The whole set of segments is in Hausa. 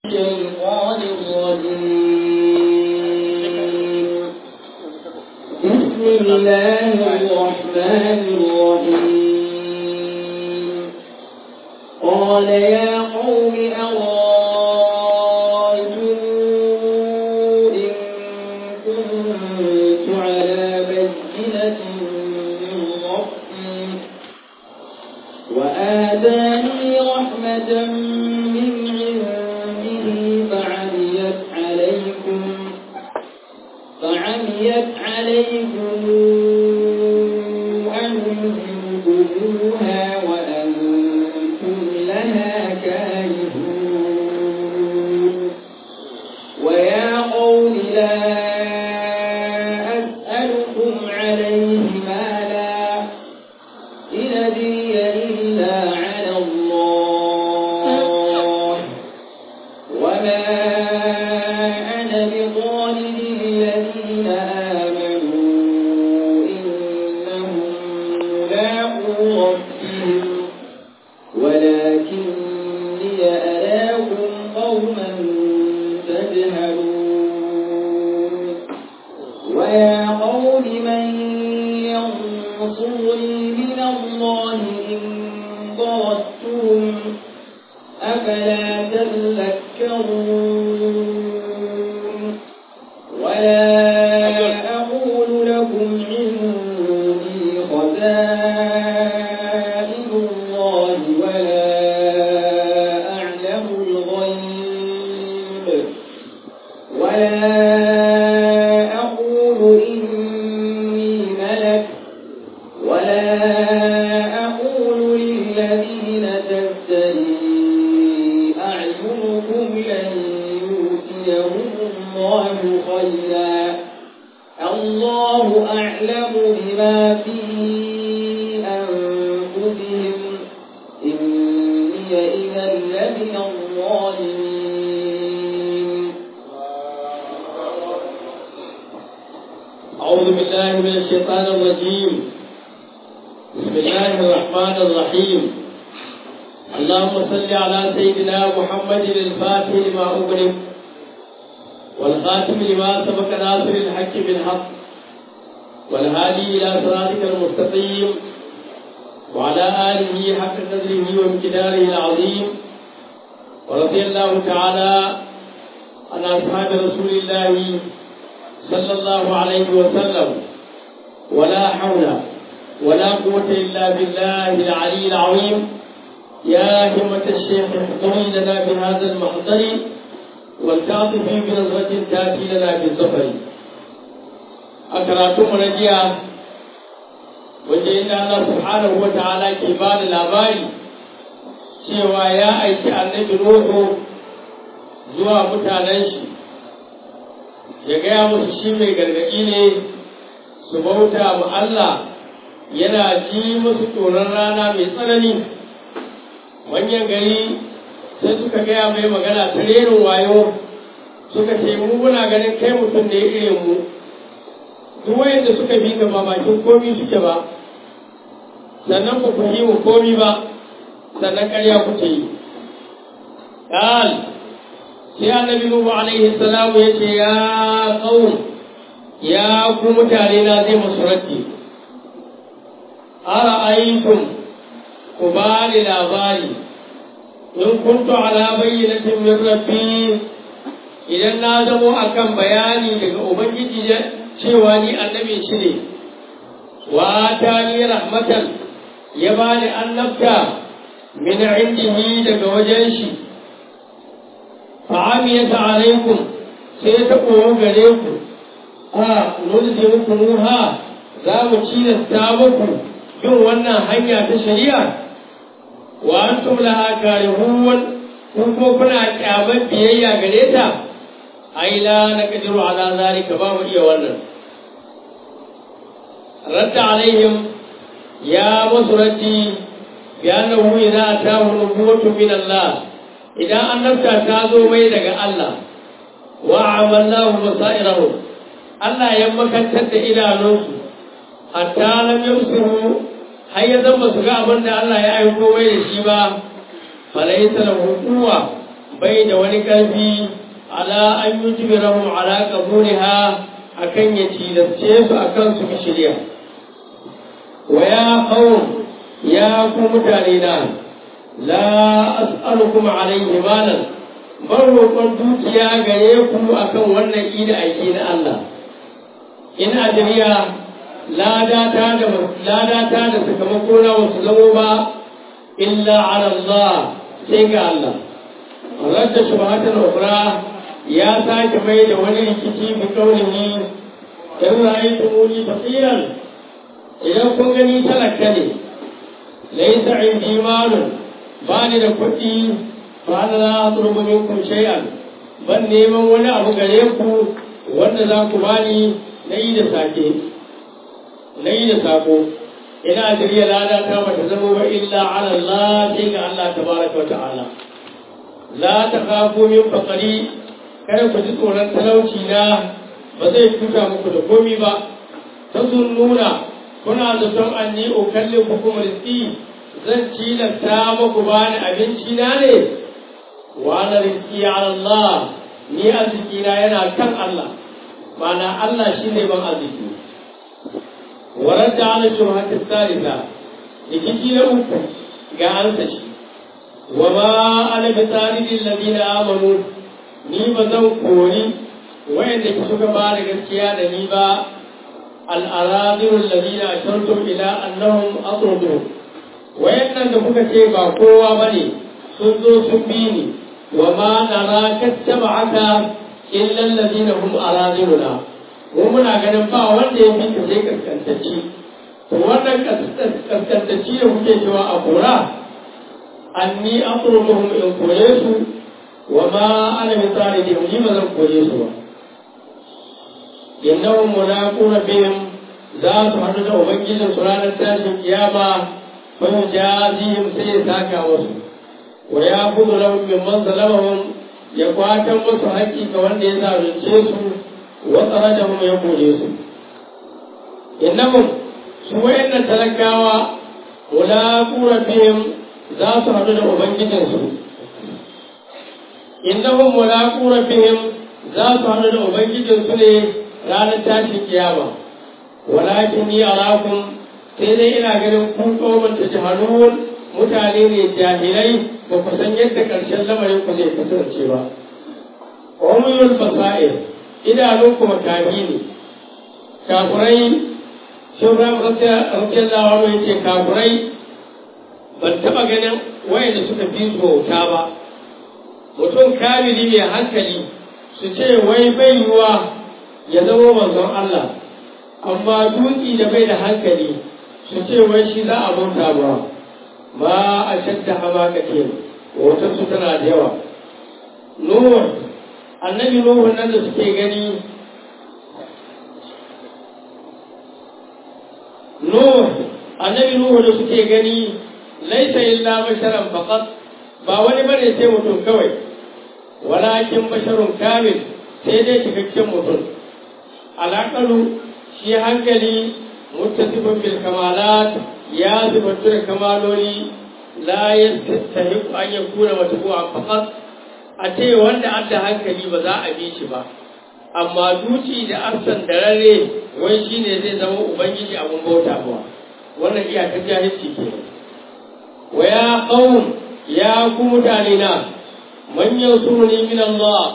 الشيطان الرجيم بسم الله الرحمن الرحيم قال يا قوم أرأيتم إن كنت على بينة من ربي وآتاني رحمة من عنده فعميت عليكم فعميت عليكم أنزلتموها وأنتم لها كارهون ويا قوم لا أسألكم عليه مالا إن أدري إلا على الله وما أنا بطالب الذين آمنوا إنهم ملاقو ربهم ولكني أراكم قوما تجهلون ويا قوم من ينصرني من الله إن ضربتم أفلا تذكرون ولا أقول لكم عندي خزائن الله ولا أعلم الغيب ولا أقول إني ملك ولا أقول للذين تزدري أعينكم لن يؤتيهم الله خيرا الله أعلم بما في أنفسهم إني إذا لمن الظالمين أعوذ بالله من الشيطان الرجيم بسم الله الرحمن الرحيم اللهم صل على سيدنا محمد الفاتح لما أغلق والخاتم لما سبق ناصر الحق بالحق والهادي إلى صراطك المستقيم وعلى آله حق قدره وامتداره العظيم ورضي الله تعالى عن أصحاب رسول الله صلى الله عليه وسلم ولا حول ولا قوة إلا بالله العلي العظيم يا همة الشيخ احضري لنا بهذا المحضر والتعطفي بنظرة تأتي لنا بالظفر أكراتم رجيا وجئنا الله سبحانه وتعالى كبار الأباري cewa ya aiki annabi Nuhu zuwa mutanen shi ya gaya musu shi mai gargaɗi ne su bauta ma Allah yana ji musu tsoron rana mai tsanani manyan gari sai suka gaya mai magana ta rerin wayo suka ce mu muna ganin kai mutum da ya irin mu duk wayanda suka bi ka ba bakin komi suke ba sannan ba ku yi mu komi ba sannan ƙarya kuke yi قال sai annabi nuhu alaihi salamu ya ce ya qaum ya ku mutane na zai musu raddi ara'aytum ku ba ni labari in kuntu ala bayyinatin min rabbi idan na zamo akan bayani daga ubangiji cewa ni annabi shi ne wa ta ni rahmatan ya bani annabta min indihi daga wajen shi fa'amiyata alaikum sai ta koyo gare ku a nulzi muku nuha za mu cilasta muku bin wannan hanya ta shari'a wa antum laha karihun kun ko kuna kyaman biyayya gare ta ai la naqdiru ala zalika ba mu iya wannan radda alaihim ya musu raddi bi annahu idza atahu nubuwwatu min Allah idan annabta ta zo mai daga Allah wa amallahu basairahu Allah ya makantar da idanunsu hatta lam yusiru har ya zama su ga abin da Allah ya aiko mai da shi ba falaita lahu quwwa bai da wani ƙarfi ala an yi jibirahun ala ƙaburiha a kan ya tilasce su a kan su shirya wa ya ƙawun ya ku mutane na la as'alukum alaihi malan bar roƙon dukiya gare ku akan wannan ida aiki na Allah in ajriya ladata da ladata da sakamako na wasu zamo ba illa ala Allah sai ga Allah radda shubhatan ukhra ya sake mai da wani rikici bi kaulihi in ra'aytumuni fasiran idan kun gani talaka ne laysa indi malun ba ni da kuɗi ba na za a turba minkum shay'an ban neman wani abu gare ku wanda za ku bani na yi da sake na yi da sako ina jirya lada ta bata zama ba illa ala Allah sai ga Allah tabaraka wa ta'ala la ta khafu min faqari kada ku ji tsoron talauci na ba zai tuta muku da komi ba ta nuna kuna zaton anni ukalli hukum rizqi zan cilasta muku bani abinci na ne wa ana rizqi ala Allah ni arziki na yana kan Allah ma'ana Allah shine ban arziki ورد على الشبهة الثالثة لكي لأوك قال تشي وما أنا بطارد الذين آمنوا ni ba zan kori wayanda ki suka ba da gaskiya da ni ba al'aradun lalina a shantum ila annahum asrudu wayannan da kuka ce ba kowa ba ne sun zo sun bi ni wa ma nara kattaba haka illa lalina hum aradununa mu muna ganin ba wanda ya fi sai kaskantacci to wannan kaskantacci da kuke cewa a kora anni asruduhum in kore su wa ma ana misali da ni ba zan kore su ba innahum mulaquna bihim za su haɗu da ubangijin su ranar tashin kiyama fa yujazihim sai ya saka musu wa ya kudu lahum mimman zalamahum ya kwatan musu haƙƙi ga wanda ya zalunce su wa tsarajahum ya kore su innahum su wayannan talakawa mulaquna bihim za su haɗu da ubangijin su innahum mulaqu rabbihim za su haɗu da ubangijin su ne ranar tashin kiyama walakin ni arakum sai dai ina ganin ku qauman tajhalun mutane ne jahilai ba ku san yadda ƙarshen lamarin ku zai kasance ba umuyul basair idanun ku makahi ne kafurai shubram radiyallahu anhu yace kafurai ban taɓa ganin wayanda suka fi su bauta ba mutum kamili mai hankali su ce wai bai yiwa ya zama manzon Allah amma dutsi da bai da hankali su ce wai shi za a bauta ba ba a shadda hamaka ce wata su tana da yawa Nuhu annabi Nuhu nan da suke gani Nuhu annabi Nuhu da suke gani laisa illa basharan faqat ba wani bane sai mutum kawai walakin basharun kamil sai dai cikakken mutum alaƙalu shi hankali muttasifin bil kamalat ya zubantu da kamaloli la yastahiqu an yakuna matbu'a faqat a ce wanda adda hankali ba za a bi shi ba amma duci da arsan da rare wai shine zai zama ubangiji abun bauta ba wannan iyakar jahilci ke wa ya qaum ya ku mutane na man yansuruni min Allah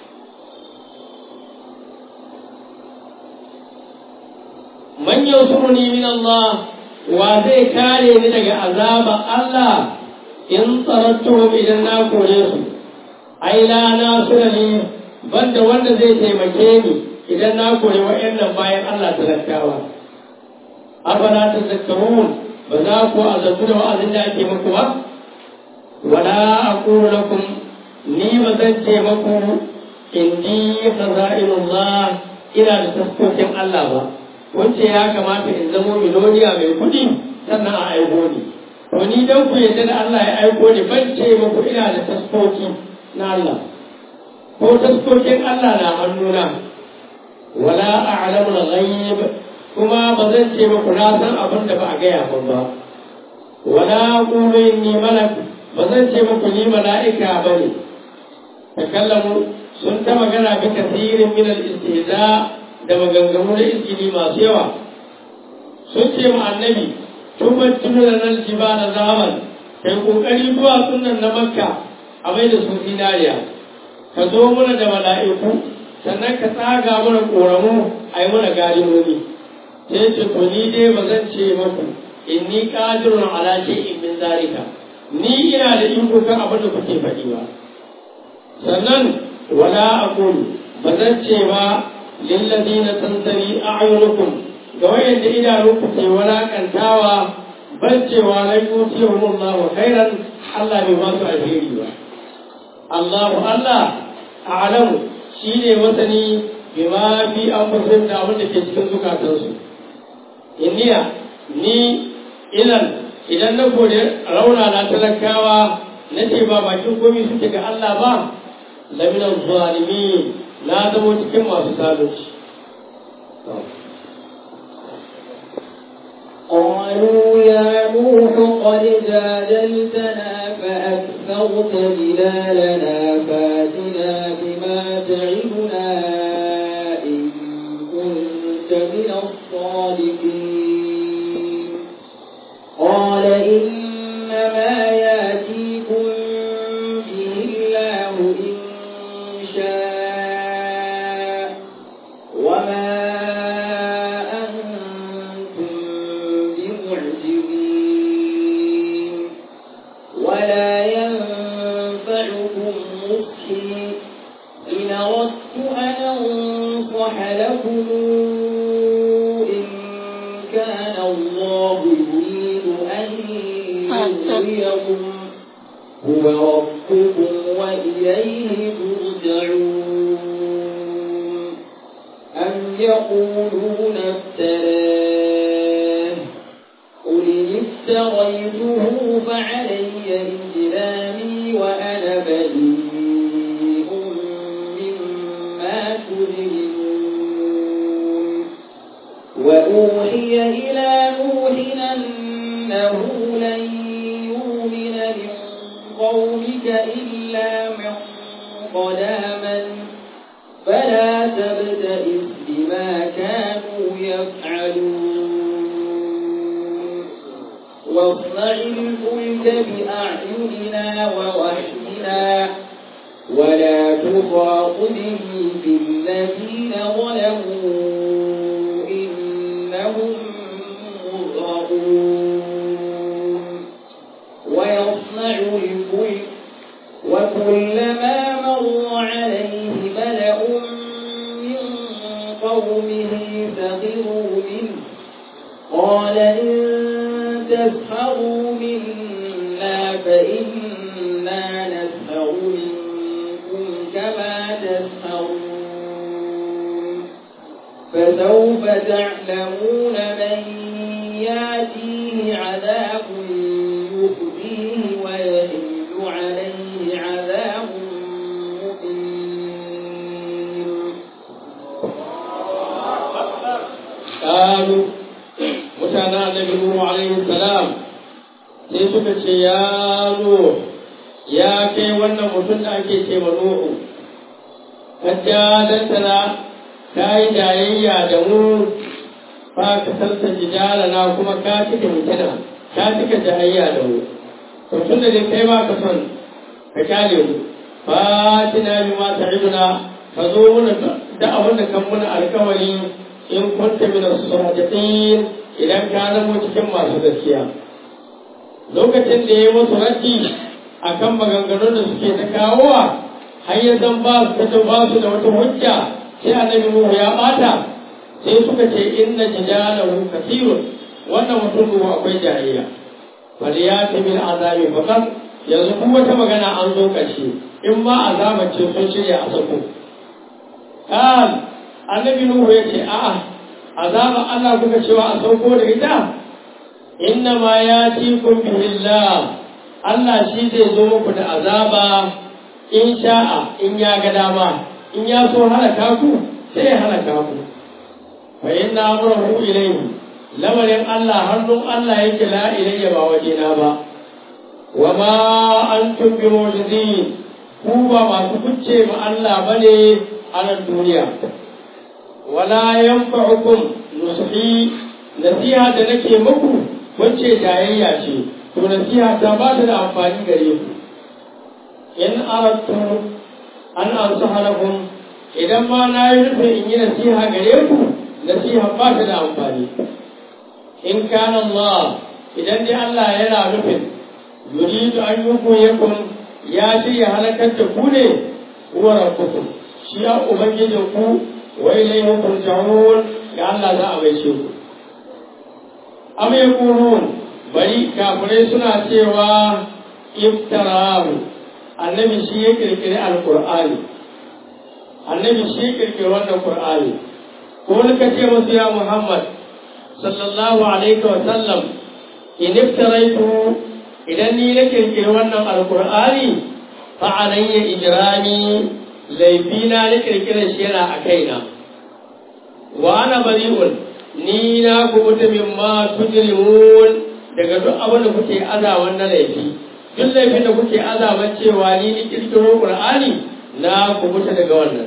man yansuruni min Allah wa zai kare ni daga azaba Allah in tsarattuhum idan na kore su ai la nasira ni banda wanda zai taimake ni idan na kore wa'annan bayan Allah talakawa afala tazakkarun ba za ku azabtu da wa'azin da ake muku ba wala aqulu lakum ni ba zan ce maku indi khaza'inullah ina da taskokin Allah ba wance ya kamata in zamo miloniya mai kudi sannan a aiko ni to ni dan ku yadda da Allah ya aiko ni ban ce maku ina da taskoki na Allah ko taskokin Allah na hannuna wala a'lamu al-ghaib kuma ba zan ce maku na san abin da ba a gaya min ba wala qulu inni malak ba zan ce muku ni mala'ika ba ne takallamu sun ta magana bi kasirin min al-istihza da maganganu da izgili masu yawa sun ce mu annabi tubar tunar nan jibana zaman kai kokari zuwa sunan na makka a mai da su zinariya ka zo mana da mala'iku sannan ka tsaga mana koramu a yi mana galimomi sai ce to ni dai ba zan ce maku inni qadirun ala shay'in min zalika ni ina da iko kan abin da kuke faɗi ba sannan wala aqulu ba zan ce ba lillazina tansari a'yunukum ga wayanda idanunku ke walakantawa ban cewa lai yutihum Allah khairan Allah bai ba su alheri ba Allahu Allah a'lamu shine masani bima fi anfusihim da abin da ke cikin zukatansu inniya ni ilan idan na gode rauna na talakawa na ce ba bakin komi suke ga Allah ba laminan zalimi na zama cikin masu zalunci قالوا يا نوح قد جادلتنا فأكثرت جدالنا فاتنا بما تعدنا إن كنت من الصادقين قال إنما ياتيكم به الله إن شاء وما أنتم بمعجزين ولا ينفعكم نصحي إن أردت أن أنصح لكم إن كان الله يريد أن يغويكم هو ربكم وإليه ترجعون أم يقولون افتراه قل إن افتريته فعلي إجرامي وأنا بريء مما تجرمون وأوحي إلى نوح أنه لن يؤمن من قومك إلا من قد آمن فلا تبتئس بما كانوا يفعلون واصنع الفلك بأعيننا ووحينا ولا تخاطبني في الذين ظلموا إنهم مغرقون ويصنع الفلك وكلما مر عليه ملأ من قومه سخروا منه قال إن تسخروا منا فإنا نسخر منكم كما تسخرون فسوف تعلمون من ياتيه عذاب يخزيه ويحل عليه عذاب مقيم قالوا mutanen annabi Nuhu alaihi salam sai suka ce ya Nuhu ya kai wannan mutum da ake ce ma Nuhu kajja dantana ka yi jayayya da mu fa ka sarta jidala na kuma ka cika mutuna ka cika jayayya da mu to tun da dai kai ba ka son ka kyale mu fatina bi ma ta'iduna ka zo mana da abin da kan muna alkawari in kunta min as-sadiqin idan ka zama cikin masu gaskiya lokacin da ya musu raddi akan maganganun da suke ta kawowa har ya zan ba su ta ba su da wata hujja sai annabi Nuhu ya bata sai suka ce inna jidalahu kathirun wannan mutum ruwa akwai jahiliya bal ya ta bil azabi faqat yanzu kuma wata magana an zo ƙarshe in ma azaba ce sun shirya a sako kan annabi Nuhu ya ce a'a azaba Allah kuka cewa a sauko da ita inna ma ya ci kun bihillah Allah shi zai zo muku da azaba in sha'a in ya ga dama in ya so halaka ku sai ya halaka ku fa inna amrahu ilayhi lamarin Allah hannun Allah yake la ilayya ba wajena ba wa ma antum bi mu'jizin ku ba masu kucce ma Allah bane a nan duniya wala yanfa'ukum nushi nasiha da nake muku wacce jayayya ce to nasiha ta ba ta da amfani gare ku in aradtu an ansaha lakum idan ma na yi nufin in yi nasiha gare ku nasiha ba ta da amfani in kana Allah idan dai Allah yana nufin yuridu an yughwiyakum ya shirya halakar da ku ne huwa rabbukum shi ya ubangijin ku wa ilayhi turja'un ga Allah za a baishe ku am yaqulun bari kafirai suna cewa iftarahu annabi shi ya kirkiri alqur'ani annabi shi ya kirkiri wannan qur'ani ko ka ce musu ya muhammad sallallahu alaihi wa sallam in iftaraitu idan ni na kirkiri wannan alqur'ani fa alayya ijrami laifina na kirkirar shi yana a kaina wa ana bari'un ni na kubuta min ma tujrimun daga duk abin da kuke azawan na laifi duk laifin da kuke azaban cewa ni ni kirkiro qur'ani na kubuta daga wannan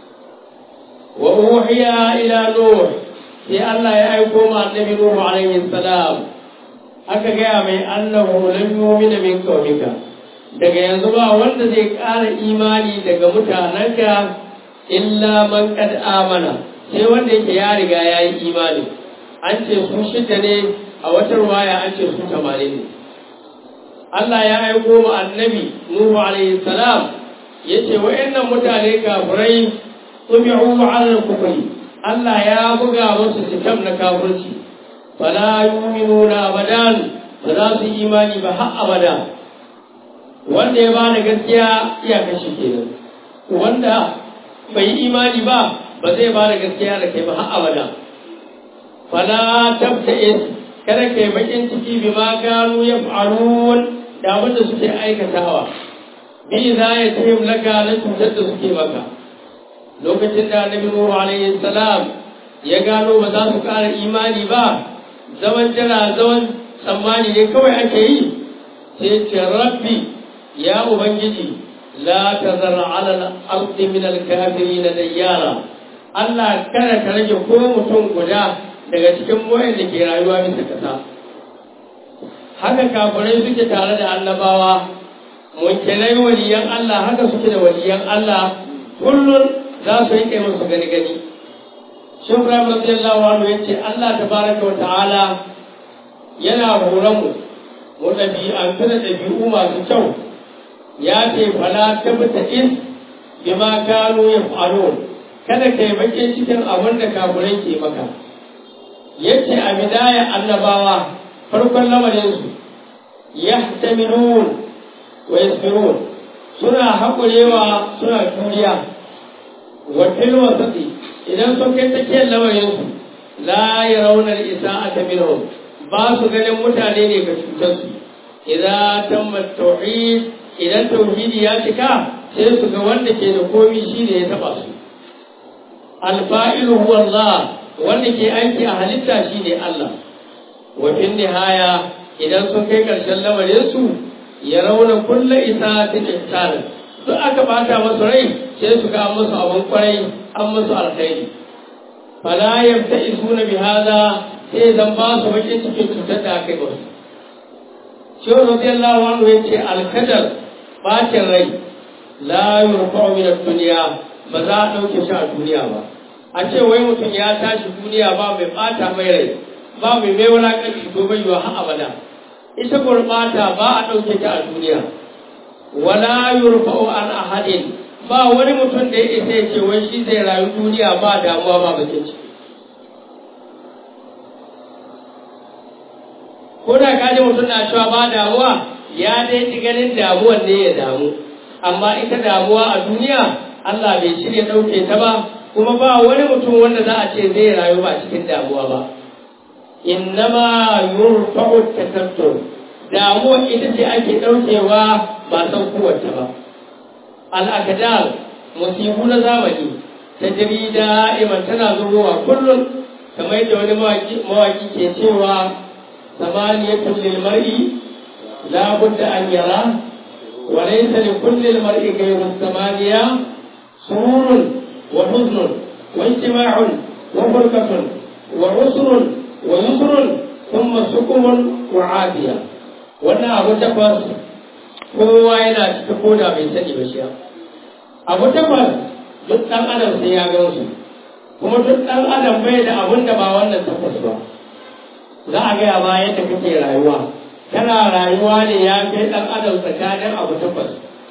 wa uhiya ila nuh sai Allah ya aiko ma annabi nuh alaihi salam aka gaya mai annahu lam yu'mina min qawmika daga yanzu ba wanda zai ƙara imani daga mutanenka illa man qad amana sai wanda yake ya riga ya yi imani an ce su shida ne a wata ruwaya an ce su tamanin ne Allah ya aiko mu annabi Nuhu alaihi salam yace wa'annan mutane kafirai tubi'u ala kufri Allah ya buga musu sitam na kafirci fala yu'minuna abadan ba za su yi imani ba har abada wanda ya bada gaskiya iya kashi kenan wanda bai yi imani ba ba zai bada gaskiya da kai ba har abada fala tabta'is kada kai bakin ciki bima kanu yaf'alun da abin da suke aikatawa bi za ya ce laka na cutar da suke maka lokacin da annabi Nuhu alaihi salam ya gano ba za su ƙara imani ba zaman jira zaman tsammani ne kawai ake yi sai ce rabbi ya ubangiji la tazar ala al-ardi min al-kafirin dayyara Allah kada ka rage ko mutum guda daga cikin moyan da ke rayuwa bisa kasa haka kafirai suke tare da annabawa munkinai waliyan Allah haka suke da waliyan Allah kullum za su yi musu gani gani shi Ibrahim radiyallahu anhu yace Allah tabaraka wa ta'ala yana horon mu mu ɗabi'antu da ɗabi'u masu kyau ya ce fala tabta is bima kanu yaf'alun kada kai bakin cikin abin da kafirai ke maka yace a bidaya annabawa farkon lamarinsu yahtamilun wa yasbirun suna haƙurewa suna juriya wa fil wasati idan sun kai tsakiyar lamarinsu la yarawna al-isa'ata minhum ba su ganin mutane ne ga cutar su idan tamma tauhid idan tauhidi ya cika sai su ga wanda ke da komi shine ya taba su al-fa'ilu huwa Allah wanda ke aiki a halitta shine Allah wa fin nihaya idan sun kai ƙarshen lamarinsu ya rauna kulla isa ta ihsan duk aka bata masu rai sai su ga musu abin kwarai an musu alkhairi fala yabta isuna bi hada sai zan ba su bakin cikin cutar da aka yi musu shi radiyallahu anhu yace alkadar bacin rai la yurfa'u min ad-dunya ba za a dauke shi a duniya ba a ce wai mutum ya tashi duniya ba mai bata mai rai ba mai mai wulakanci to bai yiwa har abada ita gurbata ba a ɗauke ta a duniya wala yurfa'u an ahadin ba wani mutum da ya isa ya ce wai shi zai rayu duniya ba damuwa ba bakin ciki ko da kaji mutum na cewa ba damuwa ya dai ci ganin damuwan ne ya damu amma ita damuwa a duniya Allah bai shirya ɗauke ta ba kuma ba wani mutum wanda za a ce zai rayu ba cikin damuwa ba innama yurfa'u takattur damuwa ita ce ake ɗaukewa ba san kowace ba al'akadar musibu na zamani ta jiri da'iman tana zubowa kullum kamar yadda wani mawaki ke cewa samaniyatun lil mar'i la budda an yara وليس لكل المرء غير الثمانية سرور وحزن واجتماع وفرقة وعسر ويسر ثم سكم وعافية wannan abu takwas kowa yana cikin koda bai sani ba shi abu takwas duk ɗan adam sai ya gan su kuma duk ɗan adam bai da abun da ba wannan takwas ba za a gaya ma yadda kake rayuwa kana rayuwa ne ya kai ɗan adam tsakanin abu takwas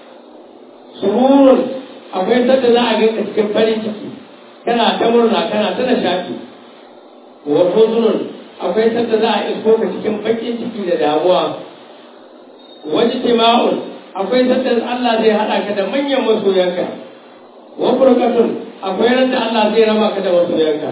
sururun akwai sanda za a ganka cikin farin ciki kana ta murna kana ta nishaɗi wa huzunun akwai sanda za a isko ka cikin baƙin ciki da damuwa wani tima'un akwai sanda Allah zai haɗa ka da manyan masoyanka wa furqatun akwai randa Allah zai raba ka da masoyanka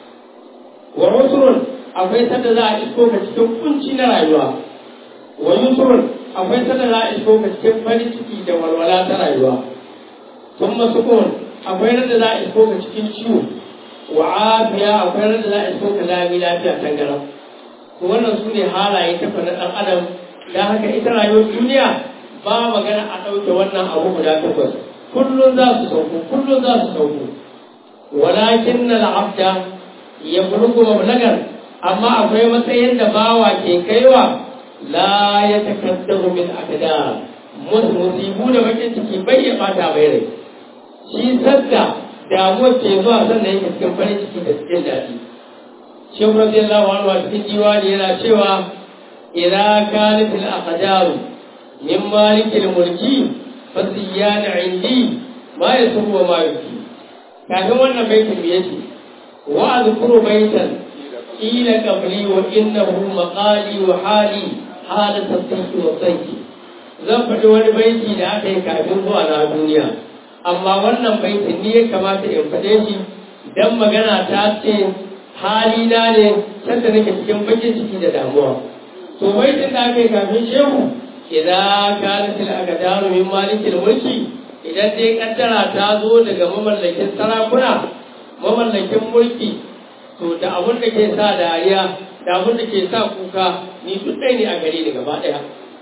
wa usrun akwai sanda za a isko ka cikin kunci na rayuwa wa yusrun akwai sanda za a isko ka cikin farin ciki da walwala ta rayuwa thumma sukun akwai randa za a isko ka cikin ciwo wa afiya akwai randa za a isko ka lami lafiya tangaram to wannan su ne halaye ta na ɗan adam da haka ita rayuwar duniya ba magana a ɗauke wannan abu guda takwas kullum za su sauko kullum za su sauko walakin na la'abda ya bulugu mablagar amma akwai matsayin da bawa ke kaiwa la ya takaddaru min akada musu musibu da bakin ciki bai ya bata bai rai shi sadda damuwar ke zuwa sannan yake cikin farin ciki da cikin daɗi shehu radiyallahu anhu a cikin diwani yana cewa idza kanat al aqdaru min malikil mulki fasiyana indi ma yasu wa ma yuki kafin wannan baitin me yake wa azkuru baitan ila qabli wa innahu maqali wa hali halat at-tanki wa tanki zan faɗi wani baiti da aka yi kafin zuwa na duniya amma wannan baitin ni ya kamata in faɗe shi dan magana ta ce halina ne sanda nake cikin bakin ciki da damuwa to baitin da aka yi kafin shehu idan kanat al-aqdaru min malikil mulki idan dai kaddara ta zo daga mamallakin sarakuna mamallakin mulki to da abun da ke sa dariya da abun da ke sa kuka ni duk ɗaya ne a gare ni gaba ɗaya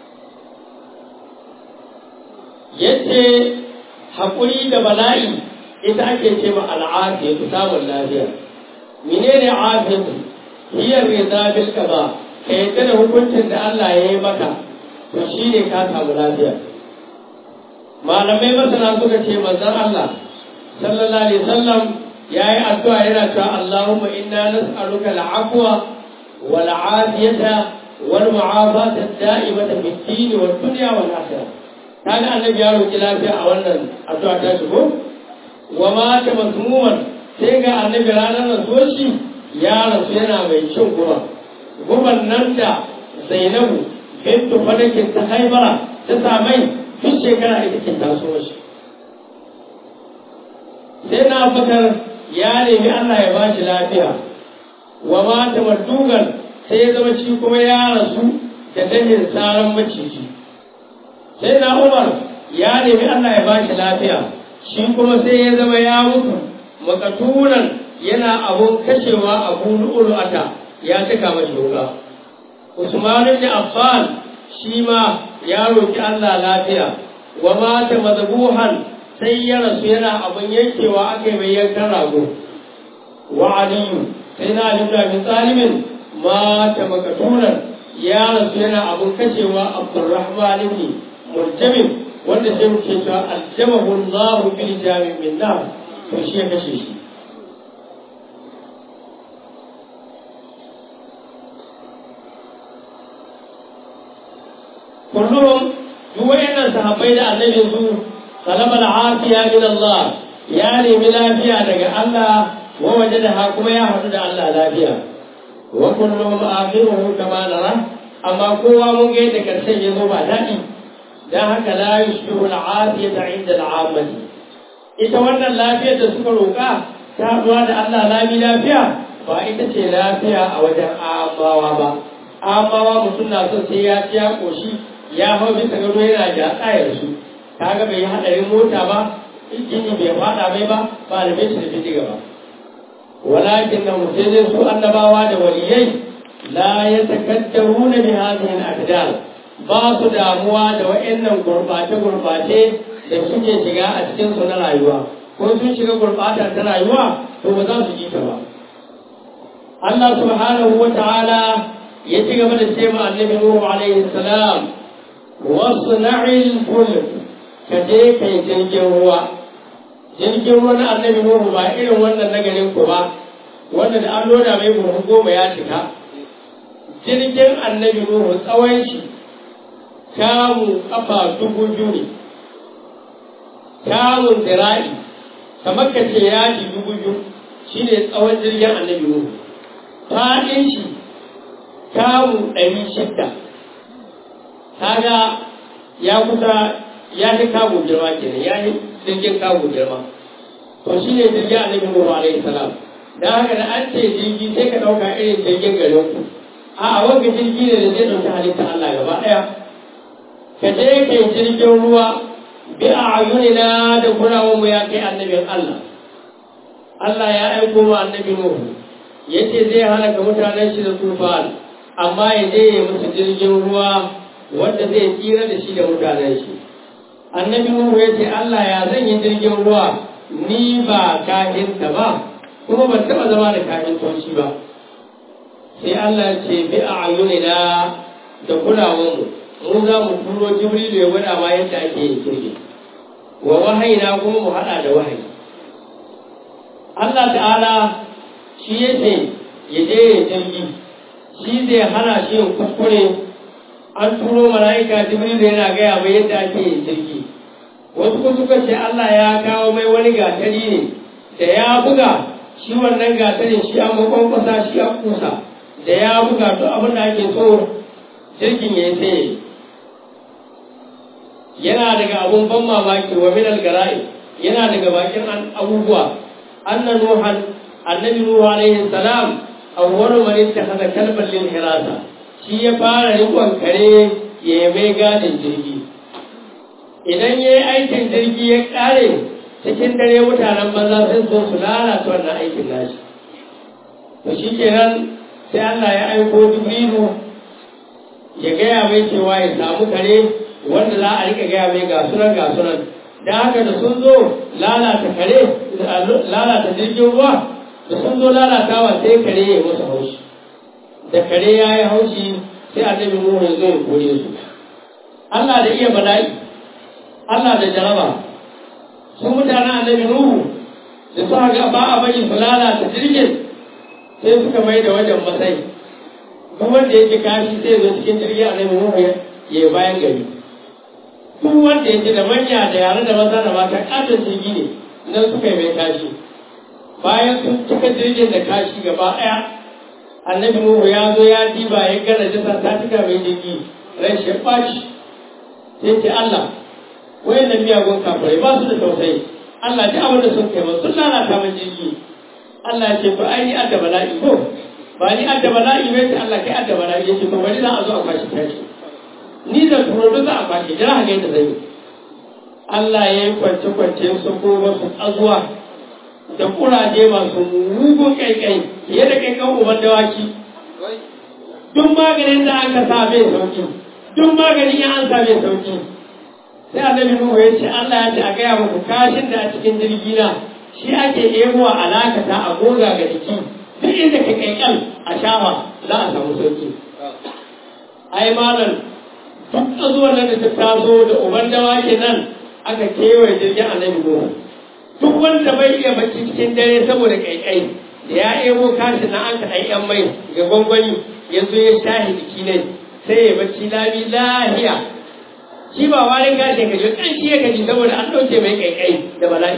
yace haƙuri da bala'i ita ake ce ma al'afiya ta samun lafiya menene afiyatu hiya rida bil qada ka yadda da hukuncin da Allah ya yi maka to shine ka samu lafiya malamai masana suka ce manzon Allah sallallahu alaihi wasallam yayi addu'a yana cewa Allahumma inna nas'aluka al-afwa wal afiyata wal mu'afata ad-da'imata fid din wad dunya wal akhirah kaga annabi ya roki lafiya a wannan addu'a ta shigo wa ma ta masmuman sai ga annabi ranar rasuwar shi ya rasu yana mai cin guba guban nan da zainabu bintu fadakin ta haibara ta samai duk shekara ita ke taso shi sai na bakar ya nemi Allah ya bashi lafiya wa ma ta madugan sai ya zama shi kuma ya rasu da dahin tsaron maciji sai na umar ya nemi Allah ya bashi lafiya shi kuma sai ya zama ya mutu makatunan yana abun kashewa abu lu'ulu'ata ya cika mashi wuka Usman ibn Affan shi ma ya roki Allah lafiya wa mata madbuhan sai ya rasu yana abun yankewa aka yi mai yankan rago wa aliyu sai na Ali ibn Talibin mata makatunan ya rasu yana abun kashewa Abdurrahman ibn Murjabin wanda sai mu ce cewa aljamahu Allah bil jami min nar to shi ya kashe shi kullum duk wayannan sahabbai da annabi su talaba al-afiya min Allah ya nemi lafiya daga Allah wa wajadaha kuma ya hadu da Allah lafiya wa kullum akhiruhu kama nara amma kowa mun ga yadda karshen ya zo ba daɗi dan haka la yushbihu al-afiyata 'inda al-'ammati ita wannan lafiyar da suka roƙa ta haɗuwa da Allah lami lafiya ba ita ce lafiya a wajen amawa ba amawa mutum na son sai ya ci ya ƙoshi ya hau bisa gado yana da tsayar su kaga bai yi haɗarin mota ba jini bai faɗa mai ba ba da bai da bindiga ba walakin na mutum su annabawa da waliyai la ya takaddaru na bi hadhihi al-aqdar ba su damuwa da wa'annan gurbace-gurbace da suke shiga a cikinsu na rayuwa ko sun shiga gurbata ta rayuwa to ba za su ji ta ba Allah subhanahu wa ta'ala ya ci gaba da ce ma annabi Nuhu alaihi salam wasna'il fulk ka je kai jirgin ruwa jirgin ruwa na annabi Nuhu ba irin wannan na garin ku ba wanda da an loda mai buhu goma ya cika jirgin annabi Nuhu tsawon shi kamu kafa dubu biyu ne kamun zira'i kamar ka ce yaji dubu biyu shi ne tsawon jirgin annabi Nuhu faɗin shi kamu ɗari shidda kaga ya kusa ya fi kamu girma kenan ya yi jirgin kamu girma to shi ne jirgin annabi Nuhu alaihi salam da haka da an ce jirgi sai ka ɗauka irin jirgin garin ku a wanga jirgi ne da zai ɗauki halitta Allah gaba ɗaya ka je ka yi jirgin ruwa bi a ayunina da kurawar mu ya kai annabin Allah Allah ya aiko wa annabi Nuhu yace zai halaka mutanen shi da tufan amma ya je ya musu jirgin ruwa wanda zai tsira da shi da mutanen shi annabi Nuhu yace Allah ya zan yi jirgin ruwa ni ba kahinta ba kuma ban taɓa zama da kahintoci ba sai Allah ya ce bi a ayunina da kulawar mu mu za mu turo jibrilu ya gwada ma yadda ake yin jirgi wa wahayina kuma mu hada da wahayi Allah ta'ala shi ya ce ya je ya jirgi shi zai hana shi yin kuskure an turo mala'ika jibrilu yana gaya mai yadda ake yin jirgi wasu kuma suka ce Allah ya kawo mai wani gatari ne da ya buga shi wannan gatarin shi an makwankwasa shi an kusa da ya buga duk abin da ake so jirgin ya yi sai yana daga abun ban mamaki wa minal gara'i yana daga bakin abubuwa anna nuhan annabi nuhu alaihi salam awwalu man ittakhadha kalban lil hirasa shi ya fara rikon kare ya mai gadin jirgi idan yayi aikin jirgi ya kare cikin dare mutanen banza sun so su lalata wannan aikin nashi to shikenan sai Allah ya aiko Jibrilu ya gaya mai cewa ya samu kare wanda za a rika gaya mai gasunan gasunan da haka da sun zo lalata kare lalata jirgin ruwa da sun zo lalatawa sai kare ya musu haushi da kare ya yi haushi sai annabi Nuhu ya zo ya kore su Allah da iya bala'i Allah da jaraba su mutanen annabi Nuhu da suka ga ba a bari su lalata jirgin sai suka mai da wajen masai duk wanda ya ji kashi sai zo cikin jirgin annabi Nuhu ya yi bayan gari duk wanda ya ji da manya da yare da maza da mata katon jirgi ne nan suka yi mai kashi bayan sun cika jirgin da kashi gaba ɗaya annabi Nuhu ya zo ya diba ya gana jisa ta cika mai jirgi ran shi ɓaci sai ce Allah wayan nan miyagun kafirai ba su da tausayi Allah ji abin da sun kai masu sun lalata min jirgi Allah ya ce to ai ni adda bala'i ko ba ni adda bala'i bai ce Allah kai adda bala'i ya ce to bari za a zo a kwashi tashi ni da turo za a kwashi jira haka yadda zai yi Allah ya yi kwance-kwance su ko wasu tsazuwa da kuraje masu mugun kaikai fiye da kaikan uban dawaki duk maganin da aka sa bai sauki duk maganin ya an sa bai sauki sai annabi Nuhu ya ce Allah ya ce a gaya muku kashin da a cikin jirgi na shi ake ebowa alakata a goga ga jiki duk inda ka kaikal a shafa za a samu sauki ai malam duk tsazuwan nan da ta taso da uban dawaki nan aka kewaye jirgin annabi Nuhu duk wanda bai iya bacci cikin dare saboda kaikai da ya ebo kashi na an kaɗai yan mai ga gwangwani ya zo ya shahi jiki ne sai ya bacci lami lahiya shi ba warin gashin kaji kan shi ya kaji saboda an ɗauke mai kaikai da bala'i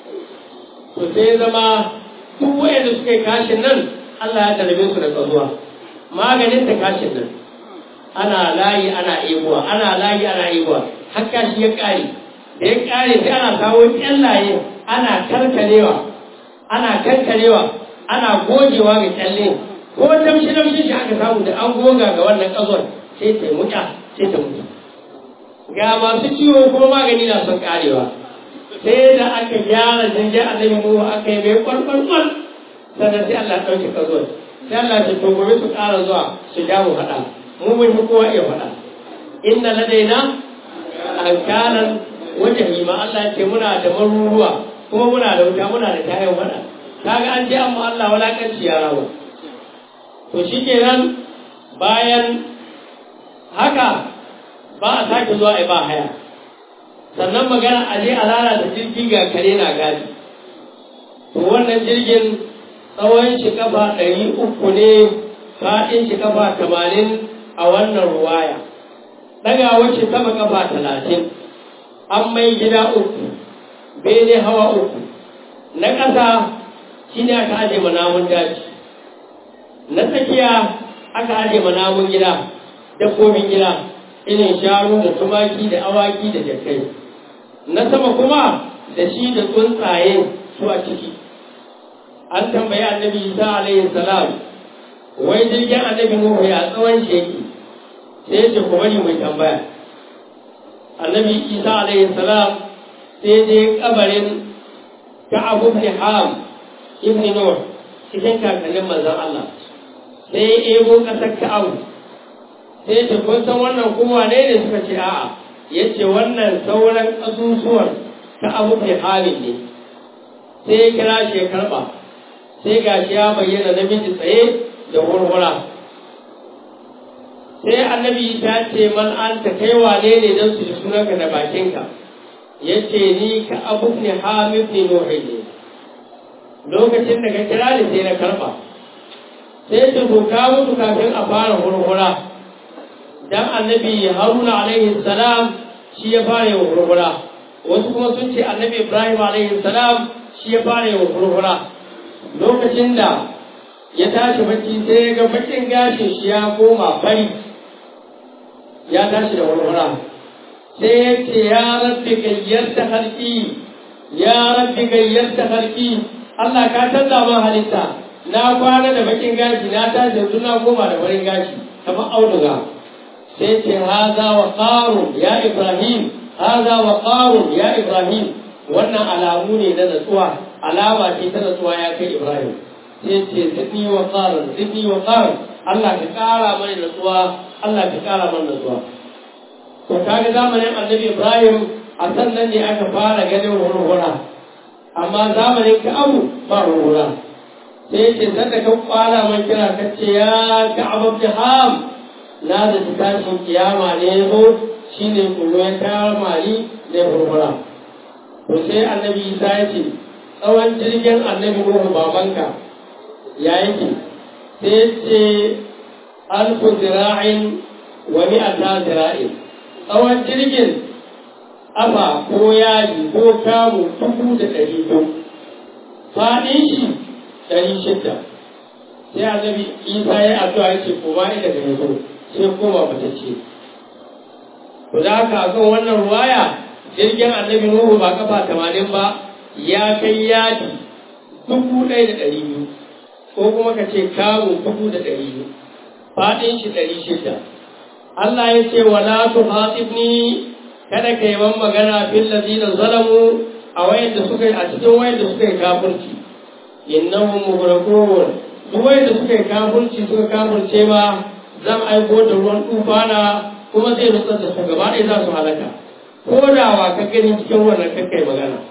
to sai ya zama duk wayanda suka yi kashin nan Allah ya tarbe su da tsazuwa maganin ta kashin nan ana layi ana ebowa ana layi ana ebowa har kashi ya ƙare da ya ƙare sai ana kawo ƙyallaye ana karkarewa ana karkarewa ana gogewa ga kyalle ko damshi damshi shi aka samu da an goga ga wannan kazon sai ta muta sai ta mutu ga masu ciwo kuma magani na son karewa sai da aka gyara jirgin annabi nuhu aka yi mai kwalkwalkwal sannan sai Allah ɗauke kazon sai Allah ce to gobe su ƙara zuwa su ja mu faɗa mu mun fi kowa iya faɗa inna ladaina ankalan wajahima Allah ce muna da maruruwa kuma muna da wuta muna da kayan wada kaga an je amma Allah walakanci ya rawa to shikenan bayan haka ba a sake zuwa a ba haya sannan magana a je a lalata jirgi ga kare na gadi to wannan jirgin tsawon shi kafa ɗari uku ne faɗin shi kafa tamanin a wannan ruwaya ɗagawar shi sama kafa talatin an mai gida uku bene hawa uku na ƙasa shi ne aka aje namun daji na tsakiya aka aje namun gida dabbobin gida irin shanu da tumaki da awaki da jakai na sama kuma da shi da tsuntsaye su a ciki an tambayi annabi isa alaihi salam wai jirgin annabi nuhu ya tsawon shi yake sai ce ku bari mai tambaya annabi isa alaihi salam sai je kabarin ka'ab ibn ham ibn nuh cikin kakannin manzon Allah sai ya ebo kasar ka'ab sai ce kun san wannan kowa ne ne suka ce a'a yace wannan sauran kasusuwan ka'ab ibn hamid ne sai ya kira shi ya karba sai gashi ya bayyana namiji tsaye da wurwura sai annabi ta ce man an ta kai wane ne don su ji sunanka da bakinka ya ce ni ka abu ne hamid ne nuhi ne lokacin da ka kira ni sai na karba sai ta doka mutu kafin a fara hurhura dan annabi haruna alaihi salam shi ya fara yin hurhura wasu kuma sun ce annabi ibrahim alaihi salam shi ya fara yin hurhura lokacin da ya tashi bacci sai ya ga bakin gashin shi ya koma fari ya tashi da walwala sai ya ce ya rabbi gayyarta harki ya rabbi gayyarta harki Allah ka canza ma halitta na kwana da bakin gashi na tashi yanzu na koma da farin gashi kamar auduga sai ce haza wa qarun ya ibrahim haza wa qarun ya ibrahim wannan alamu ne na natsuwa alama ce ta natsuwa ya kai ibrahim sai ce zidni wa qarun zidni wa qarun Allah ka kara mana natsuwa Allah ka kara mana natsuwa to kaga zamanin annabi Ibrahim a sannan ne aka fara ganin hurhura amma zamanin ka abu ba hurhura sai ce sanda ka kwala man kira ka ce ya Ka'ab ibn Ham na da tashin kiyama ne yazo shine kullu ya kama ni da hurhura to sai annabi Isa ya ce tsawon jirgin annabi Nuhu babanka ya yake sai ce alfu zira'in wa mi'ata zira'in tsawon jirgin afa ko yaji ko kamu dubu da ɗari biyu faɗin shi ɗari shidda sai annabi isa ya addu'a ya ce koma inda ka zo sai koma matacce to da haka kan wannan ruwaya jirgin annabi nuhu ba kafa tamanin ba ya kai yadi dubu ɗaya da ɗari biyu ko kuma ka ce kamu dubu da ɗari biyu faɗin shi ɗari shida Allah ya ce wala tuhatibni kada ka yi man magana fil ladina zalamu a wayanda suka yi a cikin wayanda suka yi kafirci innahum mughraqun duk wayanda suka yi kafirci suka kafirce ma zan aiko da ruwan tufana kuma zai nutsar da su gaba ɗaya za su halaka ko da wa ka gani cikin wannan kakkai magana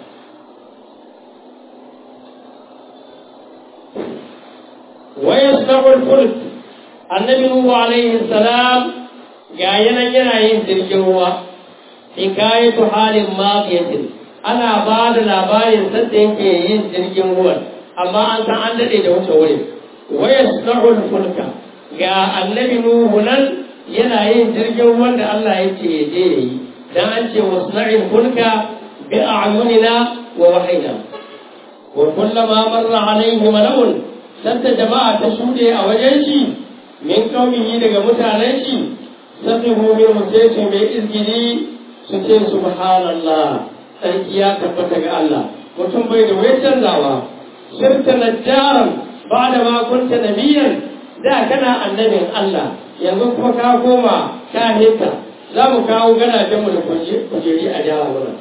ويصنع الفلك النبي نوح عليه السلام ga yanan yana yin jirgin ruwa hikayatu halin mafiyatin ana ba da labarin sadda yake yin jirgin ruwan amma an san an daɗe da wuce wurin waya sunahul fulka ga annabi nuhu nan yana yin jirgin ruwan da Allah ya ce ya je yayi dan an ce wasna'il fulka bi a'yunina wa wahayna wa kullama marra alaihi mala'un sanda jama'a ta shuɗe a wajen shi min kaumihi daga mutanen shi sabihu min sai mai izgili su ce subhanallah sarki ya tabbata ga Allah mutum bai da wai canzawa sirta najjaran ba da ma kunta nabiyan da kana annabin Allah yanzu kuma ka koma ka hita za mu kawo ganajen mu da kujeri a jihar wurin